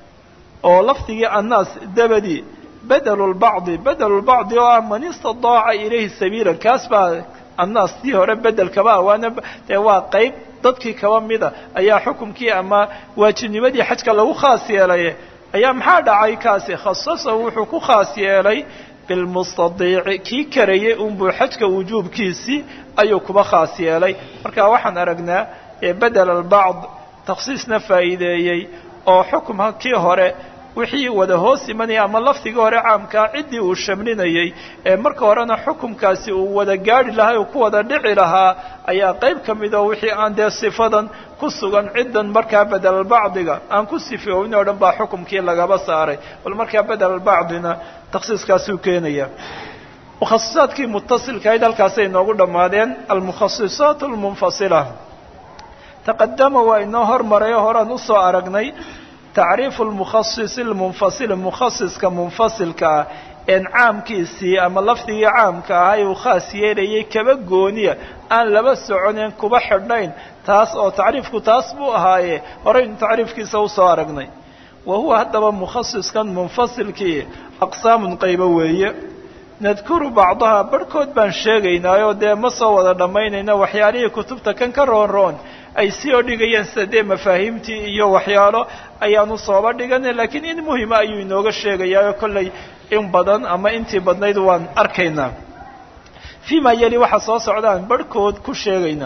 oo lafdigii annaas dabadi bedelu lbacdi bedelu lbacdi oo ah man istadaaca ilayhi sabiila kaas baa annaas tii hore bedelkaba waana dee waa qayb dadkii kaba mida ayaa xukumkii ama waajibnimadii xajka lagu khaas yeelay ayaa maxaa dhacay kaasi khasasa wuxuu ku khaas yeelay bilmustadiici kii karayay unbuu xajka wujuubkiisii ayuu kuba khaas yeelay marka waxaan aragnaa bedel albacd taksiisna faa'iideeyey oo xukumka kii hore wixii wada hoos imanaya ama lafdigii hore caamkaa ciddii uu shamlinayey ee marka horena xukumkaasi uu wada gaadhi lahaa uu ku wada dhici lahaa ayaa qayb ka mid oo wixii aan dee sifadan ku sugan ciddan markaa bedelalbacdiga aan ku sifooyn oo dhan baa xukumkii lagaba saaray bal markaa bedelalbacdina takhsiiskaasuu keenaya mukhasisaadkii mutasilkahayd halkaasay inoogu dhammaadeen almukhasisaat almunfasila taqadama waa inoo hormaray oo horaan usoo aragnay tacriifu lmukhasisi almunfasili mukhasiska munfasilka ah een caamkiisii ama lafdigii caamka ahay uu khaas yeelayay kaba gooniya aan laba soconeen kuba xidhnayn taas oo tacriifku taas buu ahaaye horaynu tacriifkiisa usoo aragnay wa huwa haddaba mukhasiskan munfasilkii aqsaamun qaybo weeye nadkuru bacdaha barhkood baan sheegaynaayoo dee ma soo wada dhammaynayna waxyaalihii kutubta kan ka roon roon ay sii oo dhigayeen sida dee mafaahiimtii iyo waxyaalo ayaanu sooba dhiganay laakiin in muhima ayuu inooga sheegayaa kollay in badan ama intii badnayd waan arkaynaa fii ma yeli waxa soo socdaan barhkood ku sheegaynaa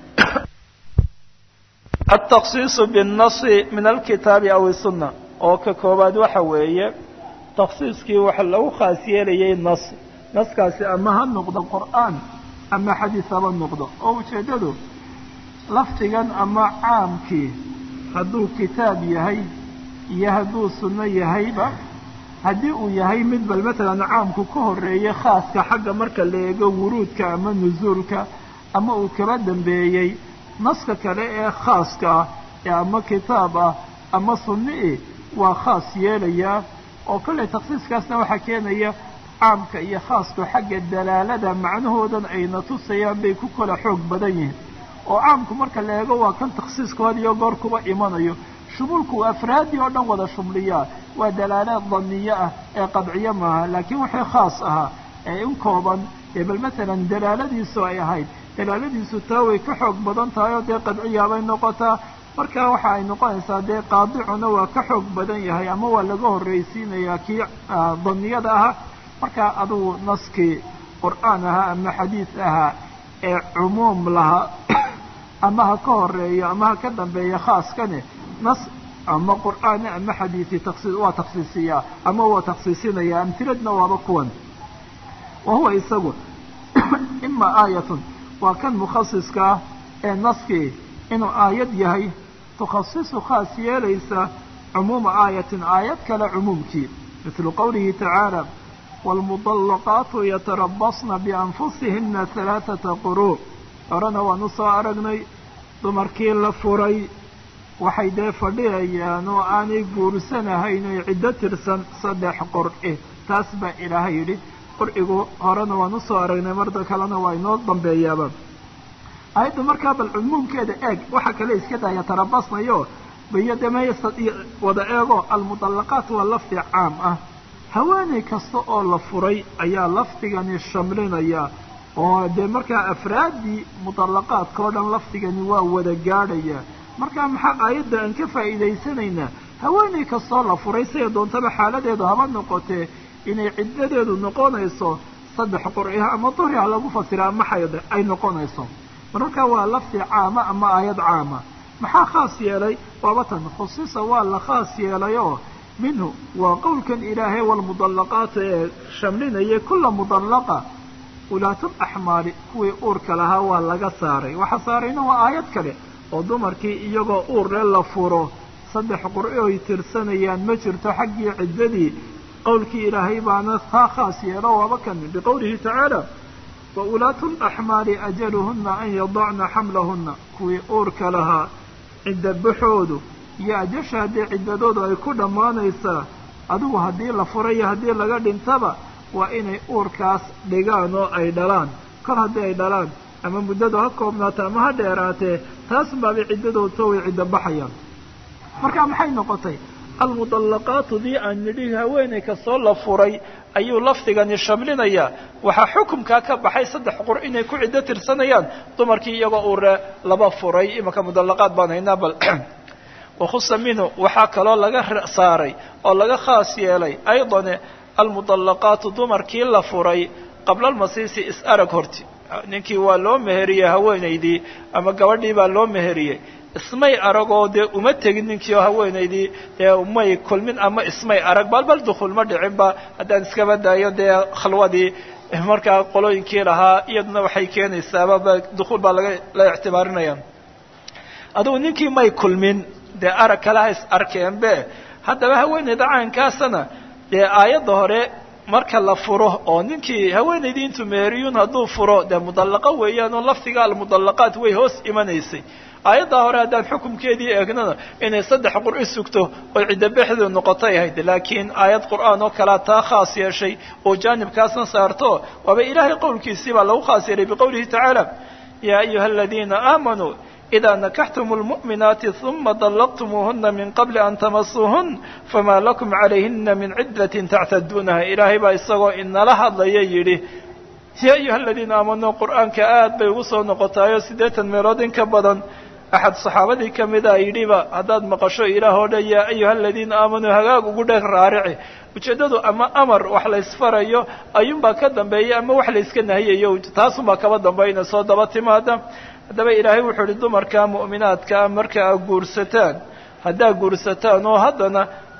altakhsiisu binnasi min alkitaabi aw isunna oo ka koobaad waxa weeye takhsiiskii waxa lagu khaas yeelayay nas naskaasi ama ha noqdo qur'aan ama xadiis haba noqdo oo ujeeddadu lafdigan ama caamkii hadduu kitaab yahay iyo hadduu sunno yahayba haddii uu yahay mid bal matalan caamku ka horreeyey khaaska xagga marka la eego wuruudka ama nusuulka ama uu kaba dambeeyey naska kale ee khaaska ah ee ama kitaab ah ama sunni-i waa khaas yeelayaa oo kollay takhsiiskaasna waxaa keenaya caamka iyo khaasku xagga dalaalada macnahoodan ayna tusayaan bay ku kala xoog badan yihiin oo caamku marka la eego waa kan takhsiiskood iyo goor kuba imanayo shumuulku uu afraadii oo dhan wada shumliyaa waa dalaalaad daniyo ah ee qadciyo maaha laakiin wixii khaas ahaa ee in kooban ee bal matalan dalaaladiisu ay ahayd dalaaladiisu taa way ka xoog badan tahay oo dee qadciyaabay noqotaa marka waxa ay noqonaysaa dee qaadicuna waa ka xoog badan yahay ama waa laga horraysiinayaa kii daniyada ahaa marka adugu naskii qur'aan ahaa ama xadiis ahaa ee cumuum lahaa ama ha ka horeeyo ama ha ka dambeeyo khaaskane nas ama qur'aani ama xadiisi taksiis waa taksiisiyaa ama waa taksiisinaya amtiladna waaba kuwan wa huwa isagu ima aayatun waa kan mukhasiska ah ee naskii inuu aayad yahay tukhasisu khaas yeelaysa cumuuma aayatin aayad kale cumuumkii mitlu qowlihi tacaala waalmudallaqaatu yatarabasna bianfusihina halaaثata quruu horena waan usoo aragnay dumarkii la furay waxay dee fadhiyayaan oo aanay guursanahayn oy ciddo tirsan saddex qur'i taas baa ilaahay yidhi qur'igu horena waan usoo aragnay marda kalena waa inoo dambeeyaaba ayadda markaa bal cumuumkeeda eeg waxa kale iska daya tarabasnayo biyo demeeyasa wada eego almudallaqaat waa lafdi caam ah haweeney kasta oo la furay ayaa lafdigani shamlinaya oo dee markaa afraaddii mudallaqaadka oo dhan lafdigani waa wada gaadhaya markaa maxaa aayadda aan ka faa'iidaysanaynaa haweeney kastoo la furay siday doontaba xaaladeedu haba noqotee inay ciddadeedu noqonayso saddex qur'iha ama duhriha lagu fasira ama xayd ay noqonayso mararkaa waa lafdi caama ama aayad caama maxaa khaas yeelay waaba tan khusisa waa la khaas yeelayoo minhu waa qowlkan ilaahay walmudallaqaatu ee shamlinaya kulla mudallaqa ulaatul axmaali kuwii uurka lahaa waa laga saaray waxa saarayna waa aayad kale oo dumarkii iyagoo uurle la furo saddex qur'i oy tirsanayaan ma jirto xaggii ciddadii qowlkii ilaahay baana taa khaas yeelo waaba kan biqowlihi tacaala wa ulaatu laxmaali ajaluhunna an yadacna xamlahunna kuwii uurka lahaa cidda baxoodu iyo ajasha haddii ciddadoodu ay ku dhammaanaysaa adigu haddii la furayo haddii laga dhintaba waa inay uurkaas dhigaan oo ay dhalaan kol haddii ay dhalaan ama muddadu ha koobnaato ama ha dheeraatee taas baabay ciddadooda way ciddo baxayaan marka maxay noqotay almudallaqaatu dii aan nidhi haweeney kastoo la furay ayuu lafdigani shamlinayaa waxaa xukumkaa ka baxay saddex qur inay ku ciddo tirsanayaan dumarkii iyagoo uure laba furay imanka mudallaqaad baan haynaa bal wakhusa minhu waxaa kaloo laga saaray oo laga khaas yeelay aydane almudallaqaatu dumarkii la furay qabla almasiisi is-arag horti ninkii waa loo meheriyey haweenaydii ama gabadhii baa loo meheriyey ismay aragoo dee uma tegin ninkii oo haweenaydii dee umay kulmin ama ismay arag balbal dukuul ma dhicinba haddaan iskaba daayo dee khalwadii markaa qolooyinkii lahaa iyaduna waxay keenaysaaba dukuul baa laga la ictibaarinaya adugu ninkii may kulmin dee arag kale ha is arkeenbe haddaba haweenayda caynkaasana dee aayadda hore marka la furo oo ninkii haweenaydii intuu meheriyuun hadduu furo dee mudallaqo weeyaan oo lafdiga almudallaqaat way hoos imanaysay aayaddaa hore haddaan xukumkeedii eegnana inay saddex qur'i sugto oo ciddobexdu noqotay ahayd laakiin aayad qur'aan oo kalea taa khaas yeeshay oo jaanibkaasna saarto waaba ilaahay qowlkiisii baa lagu khaas yeelay biqowlihi tacaala yaa ayuha aladiina aamanuu إذا نكحتم المؤمنات ثم طلقتموهن من قبل أن تمسوهن فما لكم عليهن من عدة تعتدونها إلهي baa isagoo inala hadlaya yidhi يا أيuهa الذيina آamنوا qur'aaنka aad bay ugu soo noqotaayo siddeetan meelood in ka badan axad صaxaabadii kamida yidhiba haddaad maqasho ilaah oo dhan yaa ayuha aladiina aamanuu hagaag ugu dheg raarici ujeeddadu ama amar wax laysfarayo ayuunbaa ka dambeeya ama wax layska nahiyayo taasunbaa kaba dambayna soo daba timaada haddaba ilaahay wuxuu ihi dumarka mu'minaadkaa marka aad guursataan haddaad guursataan oo haddana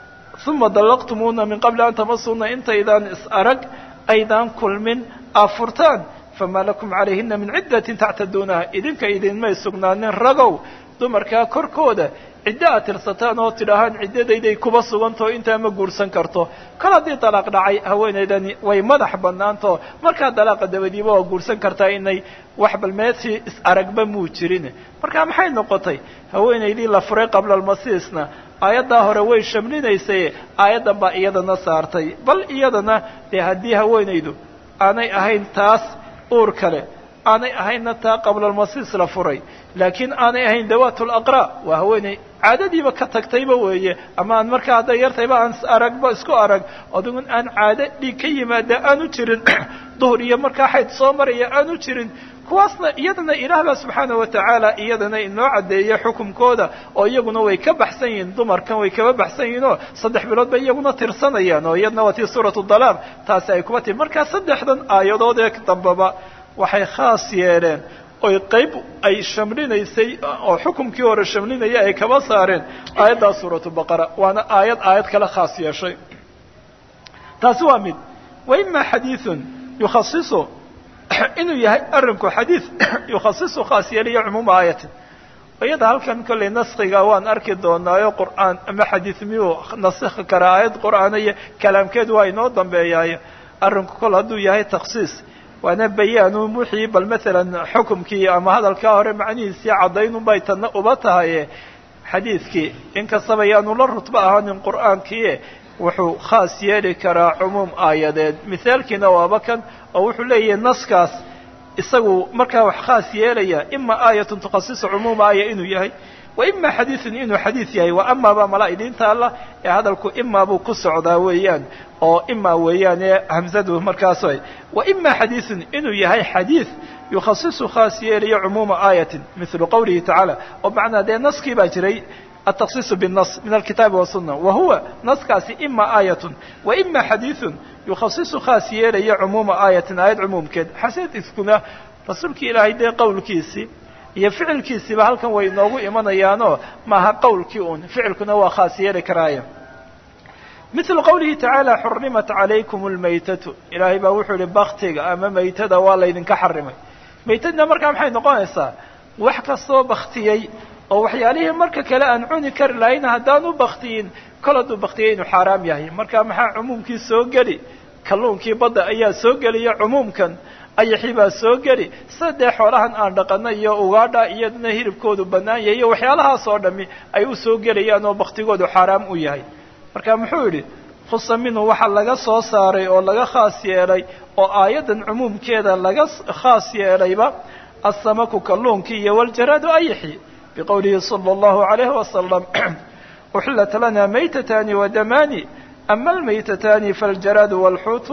uma dallaqtumuuna min qabli an tamasuuna intaydaan is arag aydaan kulmin aad furtaan famaa lakum calayhina min ciddatin tactaduunaha idinka idinmay sugnaanin ragow dumarkaa korkooda ciddo aad tirsataan oo tidhaahaan ciddadayday kuba sugantao intaa ma guursan karto kol haddii dalaaq dhacay haweenaydani way madax bannaantao markaa dalaaqa dabadiiba waa guursan kartaa inay wax balmeedsi is aragba muu jirin marka maxay noqotay haweenaydii la furay qabla almasiisna aayaddaa hore way shamlinaysay aayaddan baa iyadana saartay bal iyadana dee haddii haweenaydu aanay ahayn taas uur kale aanay ahaynna taa qabla almasiis la furay laakiin aanay ahayn dawaat laqra waa haweeney caadadiiba ka tagtayba weeye ama aan markaa hadday yartayba aan aragba isku arag adigun aan caado dhiig ka yimaada aanu jirin duhur iyo markaa xayd soo maraya aanu jirin kuwaasna iyadana ilaah baa subxaana watacaala iyadana inoo caddeeya xukumkooda oo iyaguna way ka baxsan yihiin dumarkan way kaba baxsan yihiin oo saddex bilood bay iyaguna tirsanayaan oo iyadna waa tii suuratu dalaaq taasi ay kuba timi markaa saddexdan aayadood ee dambaba waxay khaas yeeleen oy qayb ay shamlinaysay oo xukumkii hore shamlinaya ay kaba saareen aayaddaa suuratu baqara waana aayad aayad kale khaas yeeshay taasi waa mid wa ima xadiiثun yukhasisu inuu yahay arinku xadiid yukhasisu khaas yeelaya cumuuma aayatin iyada halkan kollay naskiga waan arki doonaayo qur'aan ama xadiid miyuu nasikhi karaa aayad qur'aana iyo kalaamkeedu waa inoo dambeeyaayo arrinku kol hadduu yahay taksiis waana bayaanu wixii bal maalan xukumkii ama hadalkaa hore macnihiisii caddaynun bay tanna uba tahaye xadiidkii inkastaba yaanu la rutbo ahaanin qur'aankii wuxuu khaas yeeli karaa cumuum aayadeed mithaalkiina waaba kan oo wuxuu leeyahay naskaas isagu markaa wax khaas yeelaya ima aayatun tukhasisu cumuuma aaya inuu yahay wa ima xadiidun inuu xadiid yahay wa amaaba mala idiinta alla ee hadalku imaa buu ku socdaa weeyaan oo ima weeyaan ee hamzadu markaas wa ima xadiidun inuu yahay xadiid yukhasisu khaas yeelaya cumuuma aayatin mithlu qowlihi tacaala oo macnaa dee naskii baa jiray التخصيص بالنص من الكتاب والسنة وهو نصkaasi إما آية وإما xadيiث يخصص khاaص yeelaya cmuuمa آية aayad cmuumkeed xaseedkiskuna rasuulki ilaahay dee qowlkiisii iyo ficilkiisiiba halkan way inoogu imanayaanoo maaha qowlkii un ficilkuna waa khaas yeeli karaaya مثل qowlihi taعaalى xurimat عalaykum الmaytatu ilaahay baa wuxuu ihi baktiga ama maytada waa laydinka xarimay maytadna markaa maxay noqonaysaa wax kastoo baktiyey oo waxyaalihii marka kale aan cuni kari lahayn haddaan u baktiyin kol hadduu baktiyay inuu xaaraam yahay marka maxaa cumuumkii soo geli kalluunkii badda ayaa soo geliya cumuumkan ayaxii baa soo geli sida dee xoolahan aan dhaqana iyo ugaadha iyaduna hilibkoodu bannaan yahay iyo waxyaalahaas oo dhami ay u soo gelayaan oo baktigoodu xaaraam u yahay marka muxuu yidhi khusa minhu waxaa laga soo saaray oo laga khaas yeelay oo aayaddan cumuumkeeda laga khaas yeelayba assamaku kalluunkii iyo waljaraadu ayaxi بqwlihi slى الlه عalيه وsلم أxilat lana maytatani وdamani ama اlmaytatani faاljaraad wاlxuut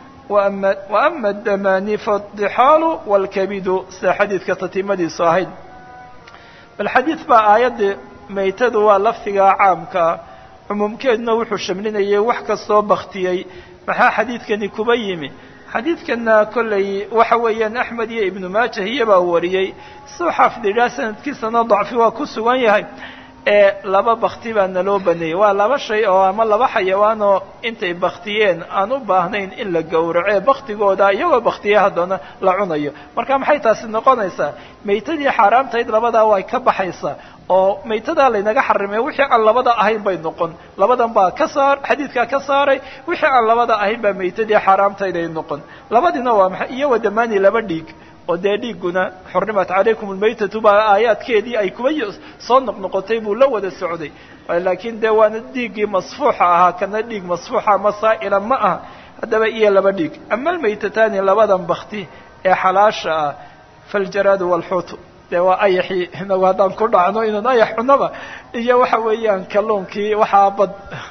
وama الdamani faالضxaalu wاlkabidu sida xadiidka tatimadiisu ahayd bal xadiid baa aayaddii maytadu waa lafdigaa caamkaa cumuumkeeduna wuxuu shamlinayay wax kastoo baktiyey maxaa xadiidkani kuba yimi xadiidkana kolley waxa weeyaan axmed iyo ibnu maajah iyabaa wariyey suu xaafid idhaa sanadkiisana dacfi waa ku sugan yahay ee laba bakti baa naloo baneeyey waa laba shay oo ama laba xayawaan oo intay baktiyeen aan u baahnayn in la gowraco baktigooda iyagoo baktiye haddana la cunayo marka maxay taasi noqonaysaa maytadii xaaraamtayd labadaa way ka baxaysaa oo maytadaa laynaga xarimay wixii aan labada ahayn bay noqon labadan baa ka saar xadiidkaa ka saaray wixii aan labada ahayn baa maytadii xaaraamtayd ay noqon labadiina waa maxay iyo wadamaani laba dhiig oo dee dhiigguna xurrimat calaykum almaytatu baa aayaadkeedii ay kuba soo noqnoqotay buu la wada socday laakiin dee waana dhiiggii masfuuxa ahaa kana dhiig masfuuxa masaa'ila ma aha haddaba iyo laba dhiig ama almaytataani labadan bakti ee xalaasha ah faljaraadu waalxuutu dee waa ayaxii inagu haddaan ku dhacno inaan ayax cunaba iyo waxa weeyaan kalluunkii waxaa bad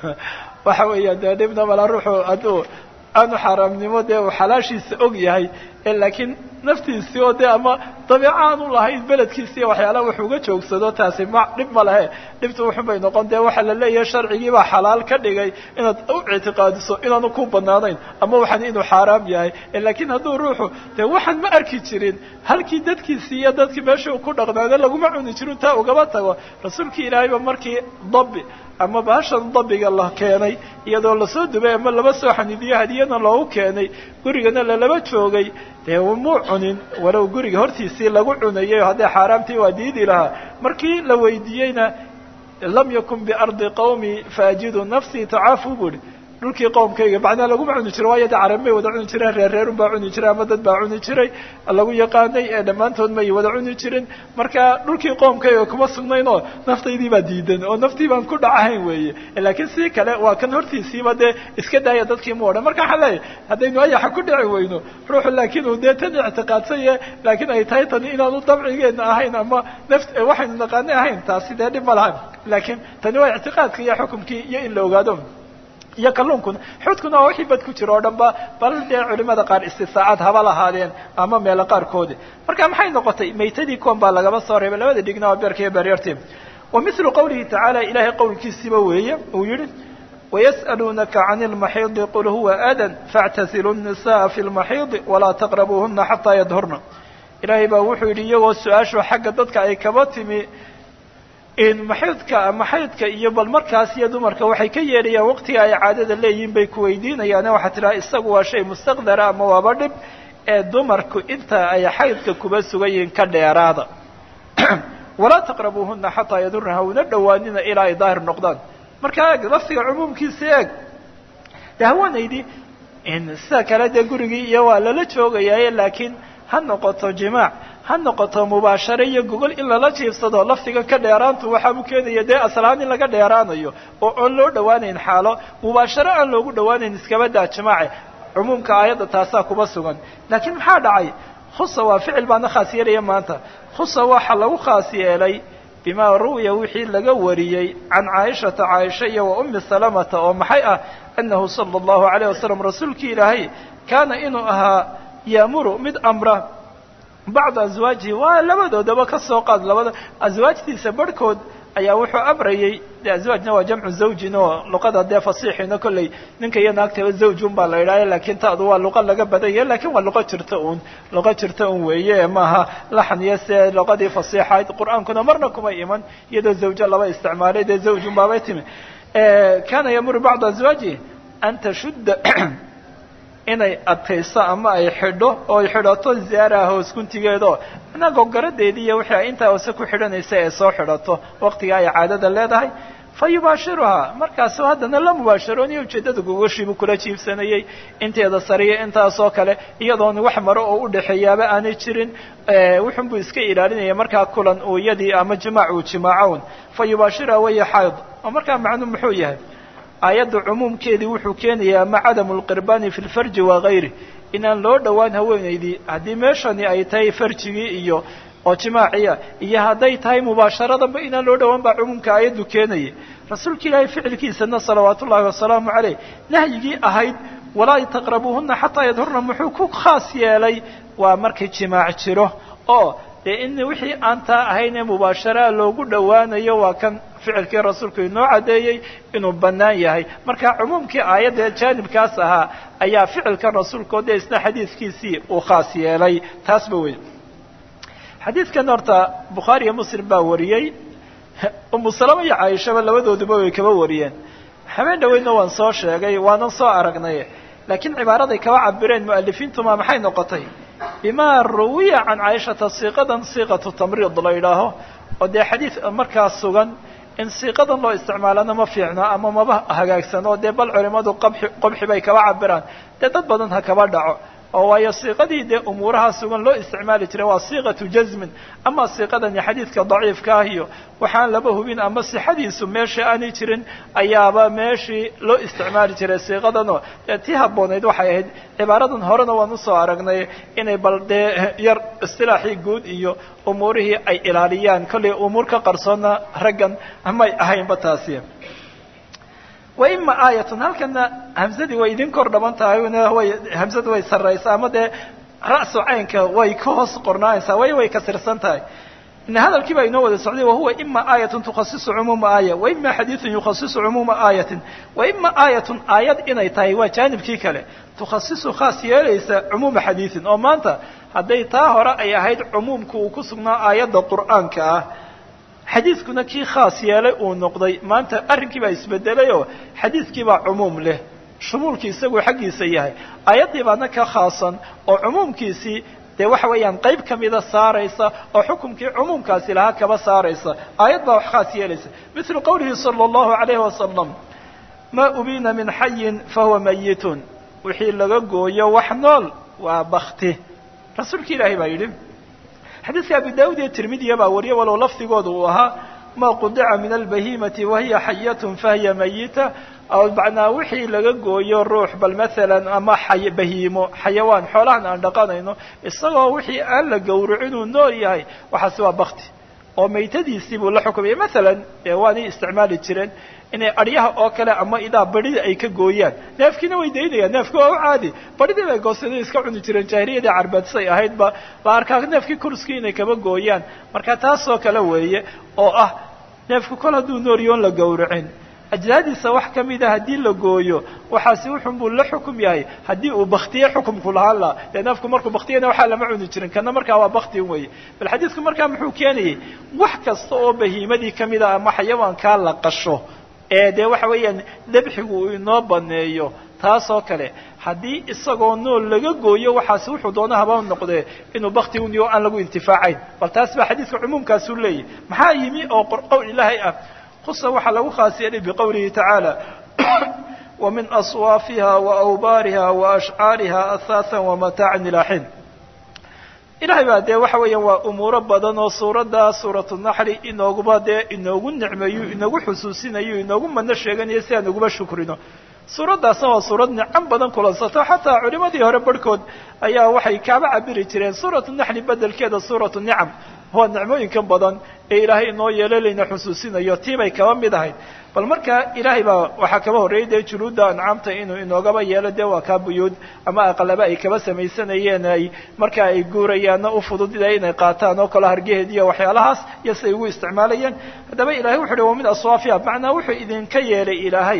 waxa weeyaan dee dhibna mala ruuxu hadduu aanu xaaraamnimo dee uu xalaashiisa og yahay laakiin naftiisii oo dee ama dabiico aanu lahayn beledkiisiiyo waxyaalaha wax uga joogsado taasi ma dhib ma lehe dhibtu wuxun bay noqon dee waxaa la leeyahay sharcigii baa xalaal ka dhigay inaad u ictiqaadiso inaanu ku banaanayn ama waxan inuu xaaraam yahay laakiin hadduu ruuxu dee waxaan ma arki jirin halkii dadkiisii iyo dadkii meeshii uu ku dhaqnaade laguma cuni jirin taa ugaba tago rasuulkii ilaahayba markii dabi ama bahashan dabiga la keenay iyadoo lasoo dubay ama laba soo xanidiyo hadiyana loogu keenay gurigana lalaba joogay dee muu cunin walow guriga hortiisii lagu cunayay hadday xaaraamtii waa diidi lahaa markii la weydiiyeyna lam yakun biardi qawmi faajidu nafsii tacaafu buuhi dhulkii qowmkayga macnaa laguma cuni jiro waayo de carab may wada cuni jireen reer reerun baa cuni jiray ama dad baa cuni jiray lagu yaqaanay ee dhammaantood may wada cuni jirin marka dhulkii qoomkayga kuma sugnayn oo naftaydii baa diidan oo naftii baan ku dhacahayn weeye laakiin si kale waa kan hortiisiiba dee iska daaya dadkii mu odhan marka waxaan leeyahay haddaynu ayaxa ku dhici weyno ruuxu laakiin uu dee tan ictiqaadsanye laakiin ay tahay tani inaanu dabcigeena ahayn ama naft waxaynu naqaanay ahayn taasi dee dhib ma laha laakiin tani waa ictiqaadka iyo xukumkii iyo in la ogaado iyo kalluunkuna xuudkuna waa wixii bad ku jira oo dhan ba bal dee culimada qaar istisaacaad haba lahaadeen ama meelo qaarkoodi marka maxay noqotay maytadii koon baa lagaba soo reebay labada dhigna waa beerka iyo beeryartii wa mithlu qawlihi tacaala ilaahay qowlkiisiiba weeye uu yihi wayas'aluunaka cani lmaxiidi qul huwa adan faاctasilu الnisaءa fi lmaxiidi walaa taqrabuuhuna xataa yadhurna ilaahay baa wuxuu yidhi iyagoo su-aashu xagga dadka ay kaba timi in maxaydka maxaydka iyo bal markaas iyo dumarka waxay ka yeedhayaan waqtiga ay caadada leeyihiin bay ku weydiinayaane waxaa tidhaha isagu waa shay mustaqdara ama waaba dhib ee dumarku inta ay xaydka kuba sugan yihiin ka dheeraada walaa taqrabuuhuna xataa yadurna hawna dhowaanina ilaa ay daahir noqdaan marka eeg laftiga cumuumkiisa eeg de haweenaydii sida kale dee gurigii iyo waa lala joogayaaye laakiin ha noqoto jimaac ha noqoto mubaashare iyo gogol in lala jiifsado laftiga ka dheeraantu waxaabu keenaya dee aslahaan in laga dheeraanayo oo oon loo dhowaanayn xaalo mubaashare aan loogu dhowaanayn iskaba daa jimaace cumuumka aayadda taasaa kuba sugan laakiin maxaa dhacay khusa waa ficil baana khaas yeelaya maanta khusa waxa lagu khaas yeelay bima ru'ya wixii laga wariyey can caaishata caaisha iyo wa ummi salamata oo maxay ah annahu sala allahu alayh wasalam rasuulkii ilaahay kaana inuu ahaa yaamuru mid amra bacda aswaajihi waa labadoodaba ka soo qaad labada aswaajtiisa barhkood ayaa wuxuu amrayey de aswaajna waa jamcu zawjin oo luqada dee fasiixina kolley ninka iyo naagtaba zawjun baa la yidhahya laakiin taadu waa luqa laga badanya lakin waa luqa jirta un luqa jirta un weeye maaha laxan iyo se luqadii fasiixayd qur-aankuna marna kuma iman iyadoo zawjo laba isticmaalay dee zawjun baabay timi kana yamuru bacda aswaajihi an tashudda inay adkayso ama ay xidho oo ay xidhato ziyaaraha hoos guntigeedo manaa gogaradeedii iyo wixii ay intaa hoose ku xidhanaysa ee soo xidhato waqtiga ay caadada leedahay fa yubaashiruhaa markaasu haddana la mubaasharooniyo ujeeddada gogoshiibuu kula jiibsanayey inteeda sariya intaasoo kale iyadoona wax maro oo u dhexeeyaaba aanay jirin wuxun buu iska ilaalinaya markaa kulan uu iyadii ama jimaac uu jimaacown fa yubaashiruhaa waya xayd oo markaa macnuu muxuu yahay aayadda cumuumkeedii wuxuu keenayaa ama cadamu lqirbani fi lfarji wagayri inaan loo dhowaan haweenaydii haddii meeshani ay tahay farjigii iyo oo jimaaciya iyo hadday tahay mubaasharadanba inaan loo dhowaan baa cumuumka aayaddu keenaya rasuulka ilaahay ficilkiisana salawaatu ullahi wasalaamu caleyh nahyigii ahayd walaa taqrabuuhuna xataa yadhurna muxuu ku khaas yeelay waa markii jimaac jiro oo dee in wixii aan taa ahayn ee mubaasharaha loogu dhowaanayo waa kan ficilkii rasuulku inoo caddeeyey inuu bannaan yahay marka cumuumkii aayadda jaanibkaas ahaa ayaa ficilkan rasuulka oo dee isna xadiidkiisii uu khaas yeelay taasba wey xadiidkan horta bukhaari iyo muslim baa wariyey umu salama iyo caaishaba labadooduba way kaba wariyeen habeen dhaweydna waan soo sheegay waanan soo aragnay laakiin cibaaraday kaba cabireen mu'alifiintuma maxay noqotay bimaa ruwiya can caaishata siiqadan siiqatu tamriid la yidhaaho oo dee xadiid markaas sugan in siiqadan loo isticmaalana ma fiicno ama maba hagaagsano dee bal culimadu qabxi qobxi bay kaba cabiraan dee dad badan ha kaba dhaco oo waayo siiqadii dee umuuraha sugan loo isticmaali jiray waa siiqatu jazmin ama siiqadani xadiidka daciifka ah iyo waxaan laba hubin ama sixadiisu meesha aanay jirin ayaaba meeshii loo isticmaali jiray siiqadanoo dee tii habboonayd waxay ahayd cibaaradan horena waan usoo aragnay inay bal dee yar istilaaxii guud iyo umuurihii ay ilaaliyaan kollay umuur ka qarsoonna raggan may ahaynba taasi wa ima aayatun halkana hamsadii way idin kor dhaban tahay way hamsadu way sarraysaa ama dee ra'su caynka way ka hoos qornaanaysaa way way kasirsan tahay in hadalkii baa inoo wada socday wahuwa ima aayatun tukhasisu cumuuma aaya wa ima xadiidun yukhasisu cumuuma aayatin wa ima aayatun aayad inay tahay waa jaanibkii kale tukhasisu khaas yeelaysa cumuuma xadiidin oo maanta hadday taa hore ay ahayd cumuumka uu ku sugnaa aayadda qur'aanka ah xadiidkuna kii khaas yeelay uu noqday maanta arrinkii baa isbedelayoo xadiidkii baa cumuum leh shumuulkii isaguu xaggiisa yahay aayaddii baana ka khaasan oo cumuumkiisii dee waxa weeyaan qayb ka mida saaraysa oo xukumkii cumuumkaasi lahaa kaba saaraysa aayad baa wax khaas yeelaysa mithlu qowlihi sala allahu alayhi wasalam maa ubiina min xayin fahuwa mayitun wixii laga gooyo wax nool waa bakti rasuulki ilaahay baa yidhi xadiidka abi daawud iyo tirmidiya baa wariye walow lafdigooda uu ahaa ma qudica min albahimati wahiya xayatun fahiya mayita aw macnaa wixii laga gooyo ruux bal maalan ama xay bahiimo xayawaan xoolahan aan dhaqanayno isagoo wixii aan la gowracin uu nool yahay waxaasi waa bakti oo maytadiisii buu la xukumaya maalan dee waanay isticmaali jireen inay adyaha oo kale ama idaa badhida ay ka gooyaan neefkiina way daynayaan neefki waa u caadi badhidii bay goosada iska cuni jireen jaahiliyadii carbeedsay ahaydba la arkaa neefkii kurskii inay kaba gooyaan marka taasoo kale weeye oo ah neefku kol hadduu nooryoon la gowracin ajdaadiisa wax ka mida haddii la gooyo waxaasi wuxun buu la xukum yahay haddii uu baktiye xukumku lahaan laha dee neefku markuu baktiyana waxaa lama cuni jirin kana markaa waa baktin weeye bal xadiidku markaa muxuu keenayay wax kasta oo bahiimadii kamida ama xayawaankaa la qasho ee dee waxa weeyaan dabxigu uu inoo baneeyo taasoo kale haddii isagoo nool laga gooyo waxaasi wuxuu doona haba noqdee inuu bakti uniyo aan lagu intifaacayn bal taas baa xadiidka cumuumkaasuu leeyahy maxaa yimi oo qowl ilaahay ah khusa waxaa lagu khaas yeelay biqowlihi tacaala wamin aswaafiha waawbaariha waashcaariha ahaathan wamataacan ilaa xin ilahay baa dee waxa weeyaan waa umuuro badan oo suuradda suuratu naxli inooguba dee inoogu nicmeeyo inoogu xusuusinayo inoogu madno sheeganayo si aan uguba shukrino suuraddaasna waa suurad nicam badan kulansato xataa culimadii hore barhkood ayaa waxay kaaba cabiri jireen suuratu naxli bedelkeeda suuratu nicam waa nicmooyinkan badan ee ilaahay inoo yeelay layna xusuusinayo tii bay kaba mid ahayd bal marka ilaahay baa waxaa kaba horreeyay dee juluudda ancaamta inuu inoogaba yeelo dee waa kaa buyuud ama aqalaba ay kaba samaysanayeen ay marka ay guurayaanna u fududida inay qaataan oo kale hargeheed iyo waxyaalahaas iyo siday ugu isticmaalayeen haddaba ilahay wuxu uhi wa min aswaafiha macnaa wuxuu idinka yeelay ilaahay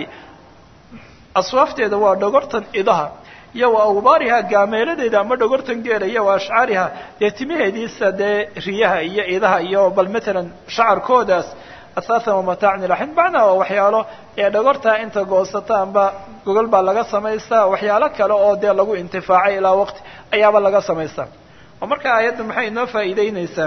aswaafteeda waa dhogortan idaha iyo wa awbaariha gaameeladeeda ama dhogortan geela iyo wa ashcaariha dee timaheediisa dee riyaha iyo idaha iyo bal matalan shacarkoodaas ahaathan wamataacan ilaxin macnaa waa waxyaalo ee dhogortaa inta goosataanba gogol baa laga samaystaa waxyaalo kale oo dee lagu intifaacay ilaa waqti ayaaba laga samaystaa oo marka aayadda maxay inoo faa'iideyneysaa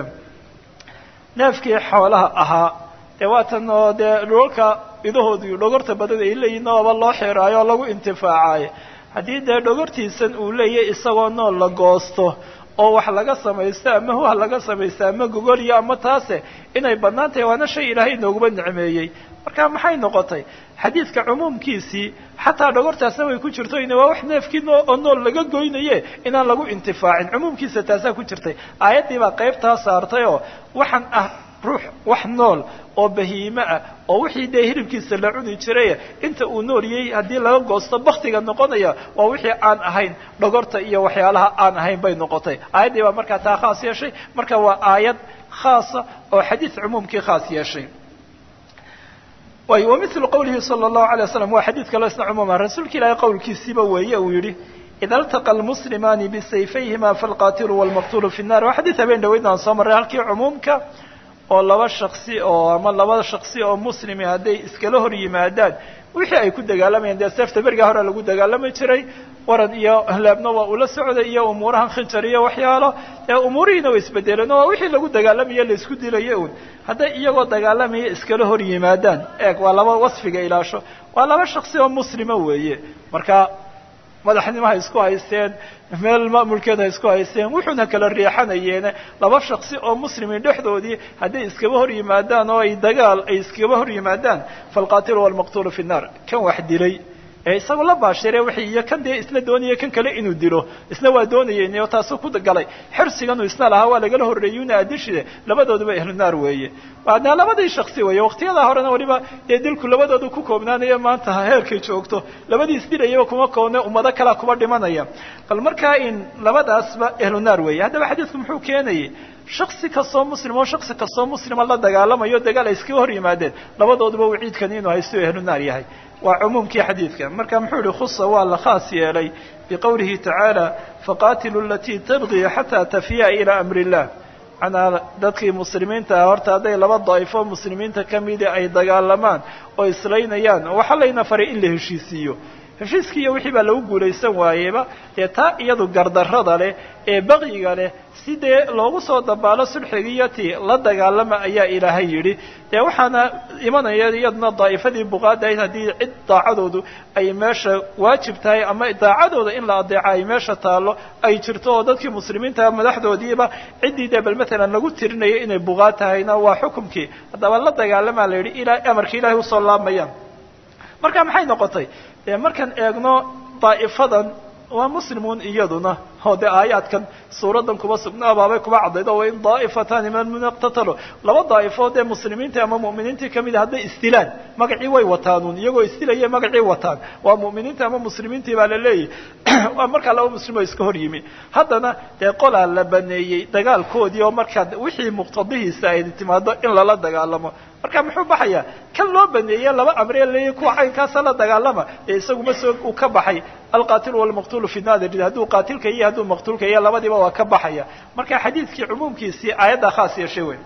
neefkii xoolaha ahaa dee waatan oo dee dhulalka idahoodu dhogorta badan ay leeyihin ooba loo xiraayo oo lagu intifaacaayo haddii dee dhogortiisan uu leeyahy isagoo nool la goosto oo wax laga samaysto ama huha laga samaysto ama gogoliyo ama taase inay bannaan tahay waana shay ilaahay inooguba nicmeeyey marka maxay noqotay xadiidka cumuumkiisii xataa dhogortaasna way ku jirto ina waa wax neefkii oo nool laga goynaye inaan lagu intifaacin cumuumkiisa taasaa ku jirtay aayaddii baa qaybtaa saartay oo waxaan ah ruux wax nool oo bahiime ah oo wixii dee hilibkiisa la cuni jiray inta uu nooliyey haddii laga goosto baktiga noqonaya waa wixii aan ahayn dhogorta iyo waxyaalaha aan ahayn bay noqotay aayaddii baa markaa taa khaas yeeshay marka waa aayad khaasa oo xadiid cumuumkii khaas yeeshay way wamilu qowlihi sala allahu alay waslam waa xadiid kaloo isna cumuuma rasuulka ilaahay qowlkiisiiba weeye uu yidhi ida altaqa almuslimaani bisayfayhima falqaatilu walmaqtulu fi nnar waa xadiid habeen dhaweydna aan soo marray halkii cumuumka oo laba shaksi oo ama laba shaksi oo muslimi hadday iskala hor yimaadaan wixii ay ku dagaalamayeen dee seefta berigaa hore lagu dagaalami jiray waran iyo leebna waa ula socday iyo umuurahan khinjar iyo waxyaalo ee umuurihiina way isbedeleen oo wixii lagu dagaalamaye laisku dilayo un hadday iyagoo dagaalamaya iskala hor yimaadaan eeg waa laba wasfiga ilaasho waa laba shaksi oo muslima weeye marka madaxnimo ha isku haysteen meel maamulkeed ha isku haysteen wuxuuna kala riixanayeene laba shaksi oo muslimin dhexdoodii hadday iskaba hor yimaadaan oo ay dagaal ay iskaba hor yimaadaan falqaatilu walmaqtulu fi nnar kan wax dilay ee isagu la baashire wixii iyo kan dee isna doonaya kan kale inuu dilo isna waa doonayeen oo taasuu ku galay xirsiganu isna lahaa waa lagala horreeyuna adishide labadooduba ahlu naar weeye waana labadii shaksi weeye waqtiyadaa horena waliba dee dilku labadoodu ku koobnaanayo maanta heerkay joogto labadii isdilayaba kuma koobne ummado kalea kuba dhimanaya bal markaa in labadaasba ahlu naar weeye haddaba xadiidku muxuu keenayay shaksi kastoo muslim oo shaksi kastoo muslima la dagaalamayo dagaal ay iskaga hor yimaadeen labadooduba waciidkan inuu haysto ahlu naar yahay waa cumuumkii xadiidka marka muxuu yihi khusa waa la khaas yeelay biqowlihi tacaala faqaatilu alatii tabqii xataa tafiya ilaa amri illah manaa dadkii muslimiinta ah horta hadday laba daa'ifo muslimiinta kamida ay dagaalamaan oo islaynayaan waxaa layna faray in la heshiisiiyo heshiiskii iyo wixii baa lagu guulaysan waayeba dee taa iyadu gardarrada leh ee baqyiga leh si dee loogu soo dabaalo sulxigiiyo ti la dagaalama ayaa ilaahay yidhi dee waxaana imanaya iyaduna daa'ifadii buqaada ayd haddii cid daacadoodu ay meesha waajib tahay ama daacadooda in la adeeca ay meesha taallo ay jirto oo dadkii muslimiinta madaxdoodiiba ciddii dee bal matalan lagu tirinaya inay buqaad tahayna waa xukumkii haddaba la dagaalamaa la yidhi ilaa amarka ilaahay usoo laamayaan marka maxay noqotay dee markaan eegno daa'ifadan waa muslimuun iyaduna oo dee aayaadkan suuradan kuba sugnaa baabay kuba caddaydo wa in daa'ifatani minhum iqtatalo laba daa'ifo dee muslimiintii ama mu'miniintii kamida hadday isdilaan magacii way wataanuun iyagoo isdilaya magacii wataan waa mu'miniintii ama muslimiintii baa la leeyahy waa markaa laba muslim oo iska hor yimi haddana dee qolaa la baneeyey dagaalkoodii oo markaa wixii muqtadihiisa ay timaado in lala dagaalamo marka muxuu baxayaa kan loo baneeye laba amree leeyahy kuwa caynkaasa la dagaalama ee isaguma soo uu ka baxay alqaatilu walmaqtulu fi nadir hadduu qaatilka iyo hadduu maqtuulka iyo labadiiba waa ka baxaya marka xadiidkii cumuumkiisii aayaddaa khaas yeeshay wey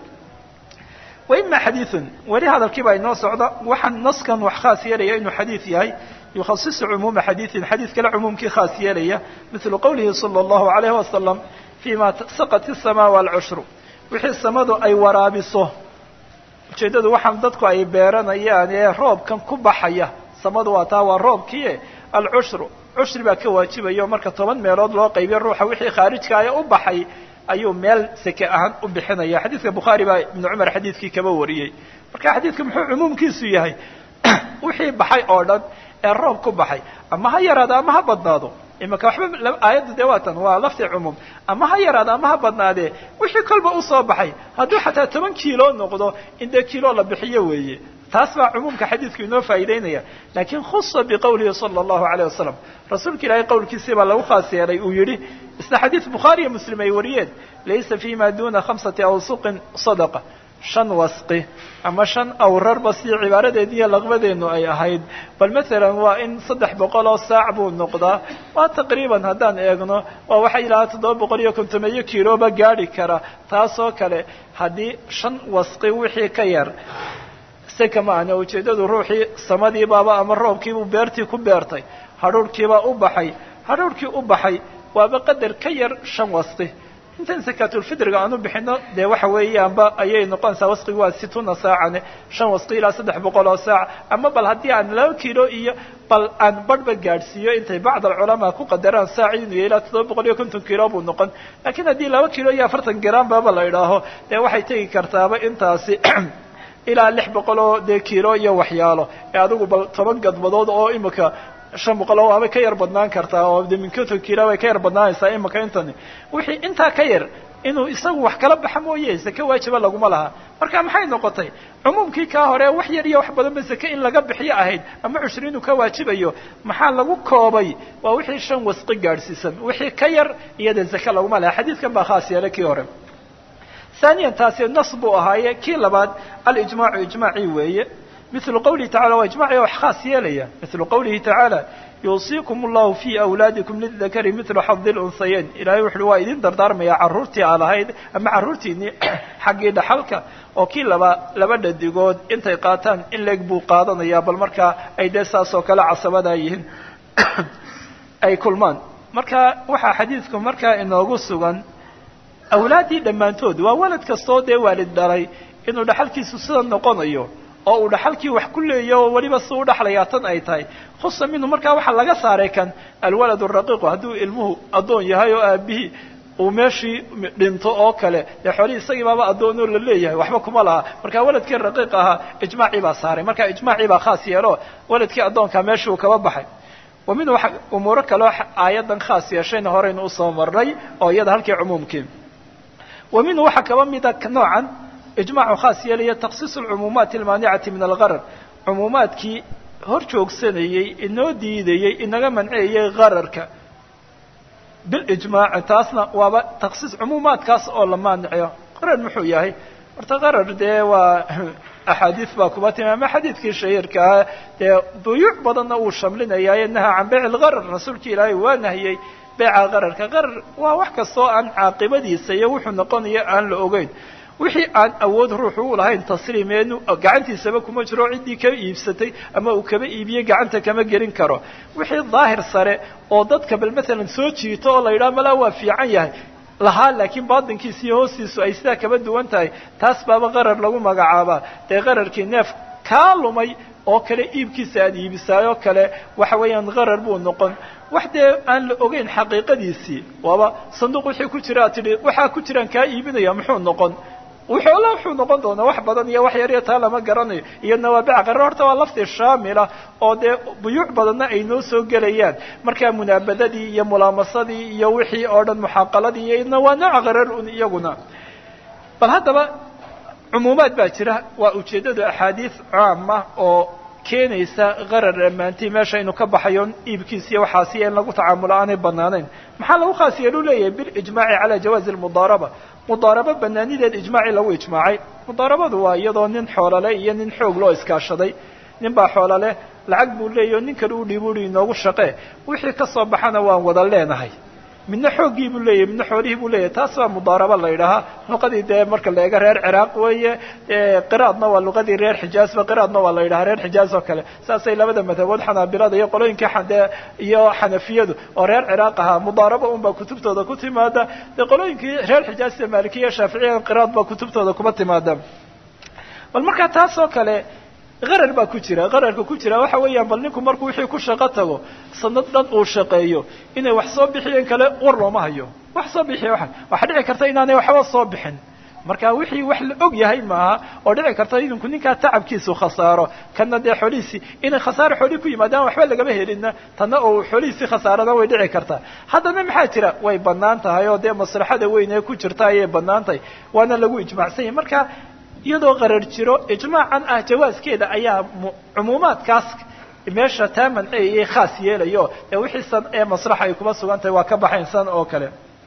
wa ima xadiidun weli hadalkii baa inoo socda waxaan naskan wax khaas yeelaya inuu xadiid yahay yukhasisu cumuuma xadiidin xadiid kale cumuumkii khaas yeelaya mithlu qowlihi sala allahu alayhi wasalam fima saqat isamaa waalcushru wixii samadu ay waraabiso ujeeddadu waxaan dadku ay beeranayaan ee roobkan ku baxaya samadu waa taa waa roobkii alcushru cushri baa ka waajibaya oo marka toban meelood loo qaybiyo ruuxa wixii khaarijkaaya u baxay ayuu meel seke ahaan u bixinaya xadiidka bukhaari baa ibnu cumar xadiidkii kaba wariyey marka xadiidka muxuu cumuumkiisu yahay wixii baxay oo dhan ee roob ku baxay ama ha yaraado ama ha badnaado imaka waxba aayaddu dee waatan waa lafti cumuum ama ha yaraado ama ha badnaadee wixii kolba usoo baxay hadduu xataa toban kiilo noqdo in dee kiilo la bixiyo weeye taas baa cumuumka xadiidku inoo faa'iideynaya laakiin khusa biqowlihi sala allahu alayh wasalam rasuulka ilaahay qowlkiisii baa lagu khaas yeelay uu yidhi isna xadiid bukhaari iyo muslim ay wariyeen laysa fi ma duna khamsati awsuqin sadaqa shan wasqi ama shan awrarba si cibaaradeedi iyo laqbadeenu ay ahayd bal matalan waa in saddex boqol oo saac buu noqdaa waa taqriiban haddaan eegno waa waxay ilahaa toddoba boqol iyo kontomeeyo kiloba gaadhi kara taasoo kale haddii shan wasqi wixii ka yar seka ma ahna ujeeddadu ruuxii samadiibaaba ama roobkiibuu beertii ku beertay hadhuurhkiibaa u baxay hadhuurhkii u baxay waaba qadar ka yar shan wasqi intan sakaatulfidriga aan u bixino dee waxa weeyaanba ayay noqonaysaa wasqigu waa situna saacane shan wasqi ilaa saddex boqol oo saac ama bal haddii aan laba kilo iyo bal aan badhba gaadhsiiyo intay bacd alculamaa ku qadaraan saaci inuu yahay ilaa toddoba boqol iyo konton kilo buu noqon laakiin haddii laba kilo iyo afartan gram baba la idhaaho dee waxay tegi kartaaba intaasi ilaa lix boqol oo dee kilo iyo waxyaalo ee adigu bal toban gadbadood oo imika shan boqol oo waabay ka yar badnaan kartaa oo de min konton kilo bay ka yar badnaanaysaa imika intani wixii intaa ka yar inuu isagu wax kala baxa mooye seke waajiba laguma laha marka maxay noqotay cumuumkii kaa hore wax yar iyo wax badan ba seke in laga bixiyo ahayd ama cushri inuu ka waajibayo maxaa lagu koobay waa wixii shan wasqi gaadhsiisan wixii ka yar iyada seke laguma laha xadiidkan baa khaas yeelay kii hore ثaaniyan taasi nas buu ahaaye kii labaad alijmaacu ijmaacii weeye milu qawlihi tacala waa ijmaciga wax khaas yeelaya milu qawlihi tacaala yuusiikum allahu fii awlaadikum lidakari milu xadi lunhayeyn ilahay wuxuuhi waa idin dardaarmaya carruurtii aad ahayd ama carruurtiinii xaggii dhaxalka oo kii laba laba dhadigood intay qaataan in leeg buu qaadanayaa bal markaa ay dee saas oo kale casabadaa yihiin ay kulmaan marka waxaa xadiidku markaa inoogu sugan awlaaddii dhammaantood waa walad kastoo dee waalid dhalay inuu dhaxalkiisu sida noqonayo oo uu dhaxalkii wax ku leeya oo weliba si u dhaxlayaa tan ay tahay khusa minhu markaa waxaa laga saaray kan alwalad raqiiqu hadduu ilmuhu addoon yahay oo aabihii uu meeshii dhinto oo kale dee xoolihii isagii baaba addoonoo la leeyahay waxba kuma laha marka waladkii raqiiq ahaa ijmaacii baa saaray marka ijmaacii baa khaas yeelo waladkii addoonkaa meeshii uu kaba baxay wa minhu umuuro kaleo aayaddan khaas yeeshayna horeynu usoo marnay oo iyada halkii cumuumkii wa minhu waxaa kaba mida noocan ijmaacu khaas yeelaya takhsiis alcumuumaati almaanicati min algarar cumuumaadkii hor joogsanayey inoo diidayey inaga manceeyey gararka bilijmaaci taasna waaba takhsiis cumuumaadkaas oo la maanicayo qarar muxuu yahay horta qarar dee waa axaadiis baa kuba timi ama xadiidkii shahiirkaa dee buyuuc badanna uu shamlinayaaye naha can beyc lgarar rasuulka ilaahay waa nahiyey beeca qararka qarar waa wax kastoo aan caaqibadiisa iyo wuxuu noqonaya aan la ogeyn wixii aan awood ruuxu u lahayn tasriimeenu gacantiisaba kuma jiro ciddii ka iibsatay ama uu kaba iibiyey gacanta kama gelin karo wixii daahir sare oo dadka bal maalan soo jiito oo la yidhaha malaa waa fiican yahay lahaa laakiin baatinkiisa iyo hoostiisu ay sidaa kaba duwan tahay taas baaba qarar lagu magacaabaa dee qararkii neef kaa lumay oo kale iibkiisa aada iibisaayoo kale waxa weeyaan qarar buu noqon wax dee aan la ogeyn xaqiiqadiisii waaba sanduuq wixii ku jira ad tidhi waxaa ku jiraan kaa iibinaya muxuu noqon wuxuula wuxuu noqon doonaa wax badan iyo wax yar iyo taa lama garanayo iyadna waa beec qarar horta waa lafti shaamila oo dee buyuuc badanna ay noo soo gelayaan markaa munaabadadii iyo mulaamasadii iyo wixii oo dhan muxaaqaladii iyo idna waa nooca qarar un iyaguna bal haddaba cumuumaad baa jira waa ujeeddadu axaadiis caama oo keenaysa qarar dhammaantii meesha inuu ka baxayo iibkiis iyo waxaasiya in lagu tacaamulo aanay banaanayn maxaa lagu khaas yeelu leeyahay bilijmaaci calaa jawaazi almudaaraba mudaarabo banaanideed ijmaacii lagu ijmaacay mudaarabadu waa iyadoo nin xoolole iyo nin xoog loo iskaashaday nin baa xoololeh lacag buu leeyahy o nin kale u dhiib ui inoogu shaqee wixii ka soo baxana waan wada leenahay midna xooggii buu leeyahy midna xoolihii buu leeyahy taas waa mudaaraba la yidhaahaa luqadii dee marka la eego reer ciraaq weeye qiraadna waa luqadii reer xijaazba qiraadna waa la yidhahaa reer xijaaz oo kale saasay labada madhabood xanaabilada iyo qolooyinkii xade iyo xanafiyadu oo reer ciraaq ahaa mudaaraba unbaa kutubtooda ku timaada dee qolooyinkii reer xijaaz iyo maalikiya shaaficiya qiraad baa kutubtooda kuma timaada bal markaa taas oo kale qarar baa ku jira qararka ku jira waxa weeyaan bal ninku markuu wixii ku shaqo tago sanad dhan uu shaqeeyo inay wax soo bixiyeen kale war looma hayo wax soo bixiya waa waxaa dhici karta inaanay waxba soo bixin marka wixii wax la og yahay maaha oo dhici karta idinku ninkaa tacabkiisu khasaaro kana dee xoolihiisii inay khasaaro xoolihii ku yimaadaan waxba lagama helina tanna oo xoolihiisii khasaarada way dhici kartaa haddana maxaa jira way banaan tahay oo dee maslaxada weyn ee ku jirta ayay banaan tahay waana lagu ijmaacsan yahay marka iyadoo qarar jiro ijmaacan ah jawaaskeeda ayaa cumuumaadkaas meesha taa manceeyay khaas yeelayo ee wixii san ee maslaxa ay kuma sugan tahay waa ka baxayn san oo kale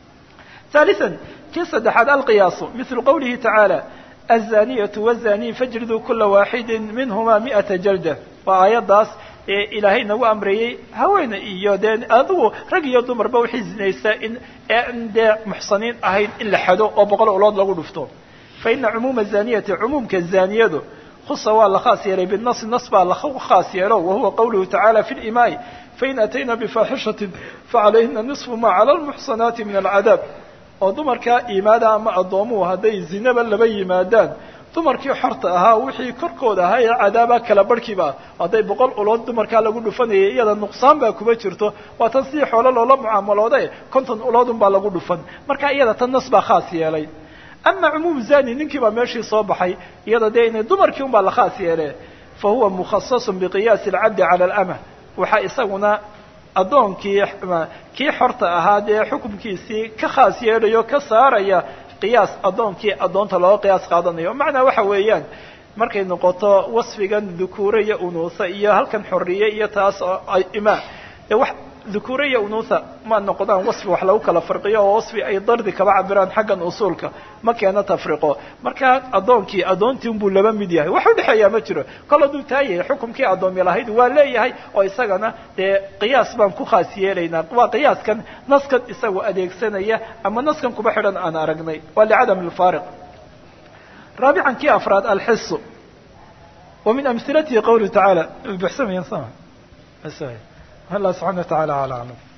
ثالثا kii saddexaad alqiyaasu مثل qwlihi taعaalى الزانية والزاني fاجriduu kula waaxidi minhuma مiئaةa jalدة waa aayadaas ee ilaahay nagu amreeyey haweene iyo dee adigu rag iyo dumarba waxay zinaysaa in n dee muxsaniin ahayn in la xado oo boqol ulood lagu dhufto faina cumuuma الزaniyati cumuumka zaniyadu khusa waa la khaas yeelay binasi nas baa la khaas yeelo wahuwa qawluhu taعaalى fi اlimaai fain atayna bifaaxishaةi facalayhina niصfu ma calى اlmuxsanaati min alcadaab oo dumarkaa iimaada ama addoomuhu hadday zinaba laba yimaadaan dumarkii xorta ahaa wixii korkooda ahaa ee cadaaba kala barhkiiba hadday boqol ulood dumarkaa lagu dhufanayay iyada nuqsaan baa kuma jirto waa tan sidii xoolo loola mucaamalooda konton uloodun baa lagu dhufan marka iyada tan nas baa khaas yeelay ama cumuum zani ninkii baa meeshii soo baxay iyada dee inay dumarkii un baa la khaas yeele fa huwa mukhasasun biqiyaasi alcabdi cala alama waxaa isaguna addoonkii kii xorta ahaa dee xukumkiisii ka khaas yeelayo ka saaraya qiyaas addoonkii addoonta looga qiyaas qaadanayo macnaa waxa weeyaan markay noqoto wasfigan dukuure iyo unuusa iyo halkan xorriye iyo taas oo imaa dee wax dhukuure iyo unuutha ma noqdaan wasfi wax lagu kala farqiyo oo wasfi ay dardi kaba cabiraan xaggan usuulka ma keeno tafriqo markaa addoonkii addoontii unbuu laba mid yahay wax udhexeeyaa ma jiro kol hadduu taa yahay xukumkii addoomi lahayd waa leeyahay oo isagana dee qiyaas baan ku khaas yeelaynaa waa qiyaaskan naskan isagu adeegsanaya ama naskan kuba xidhan aan aragnay waa licadam alfaariq raabican kii afraad alxisu wa min amhilatihi qawluhu tacaala buxsamayan sama الله سبحانه وتعالى على أعلم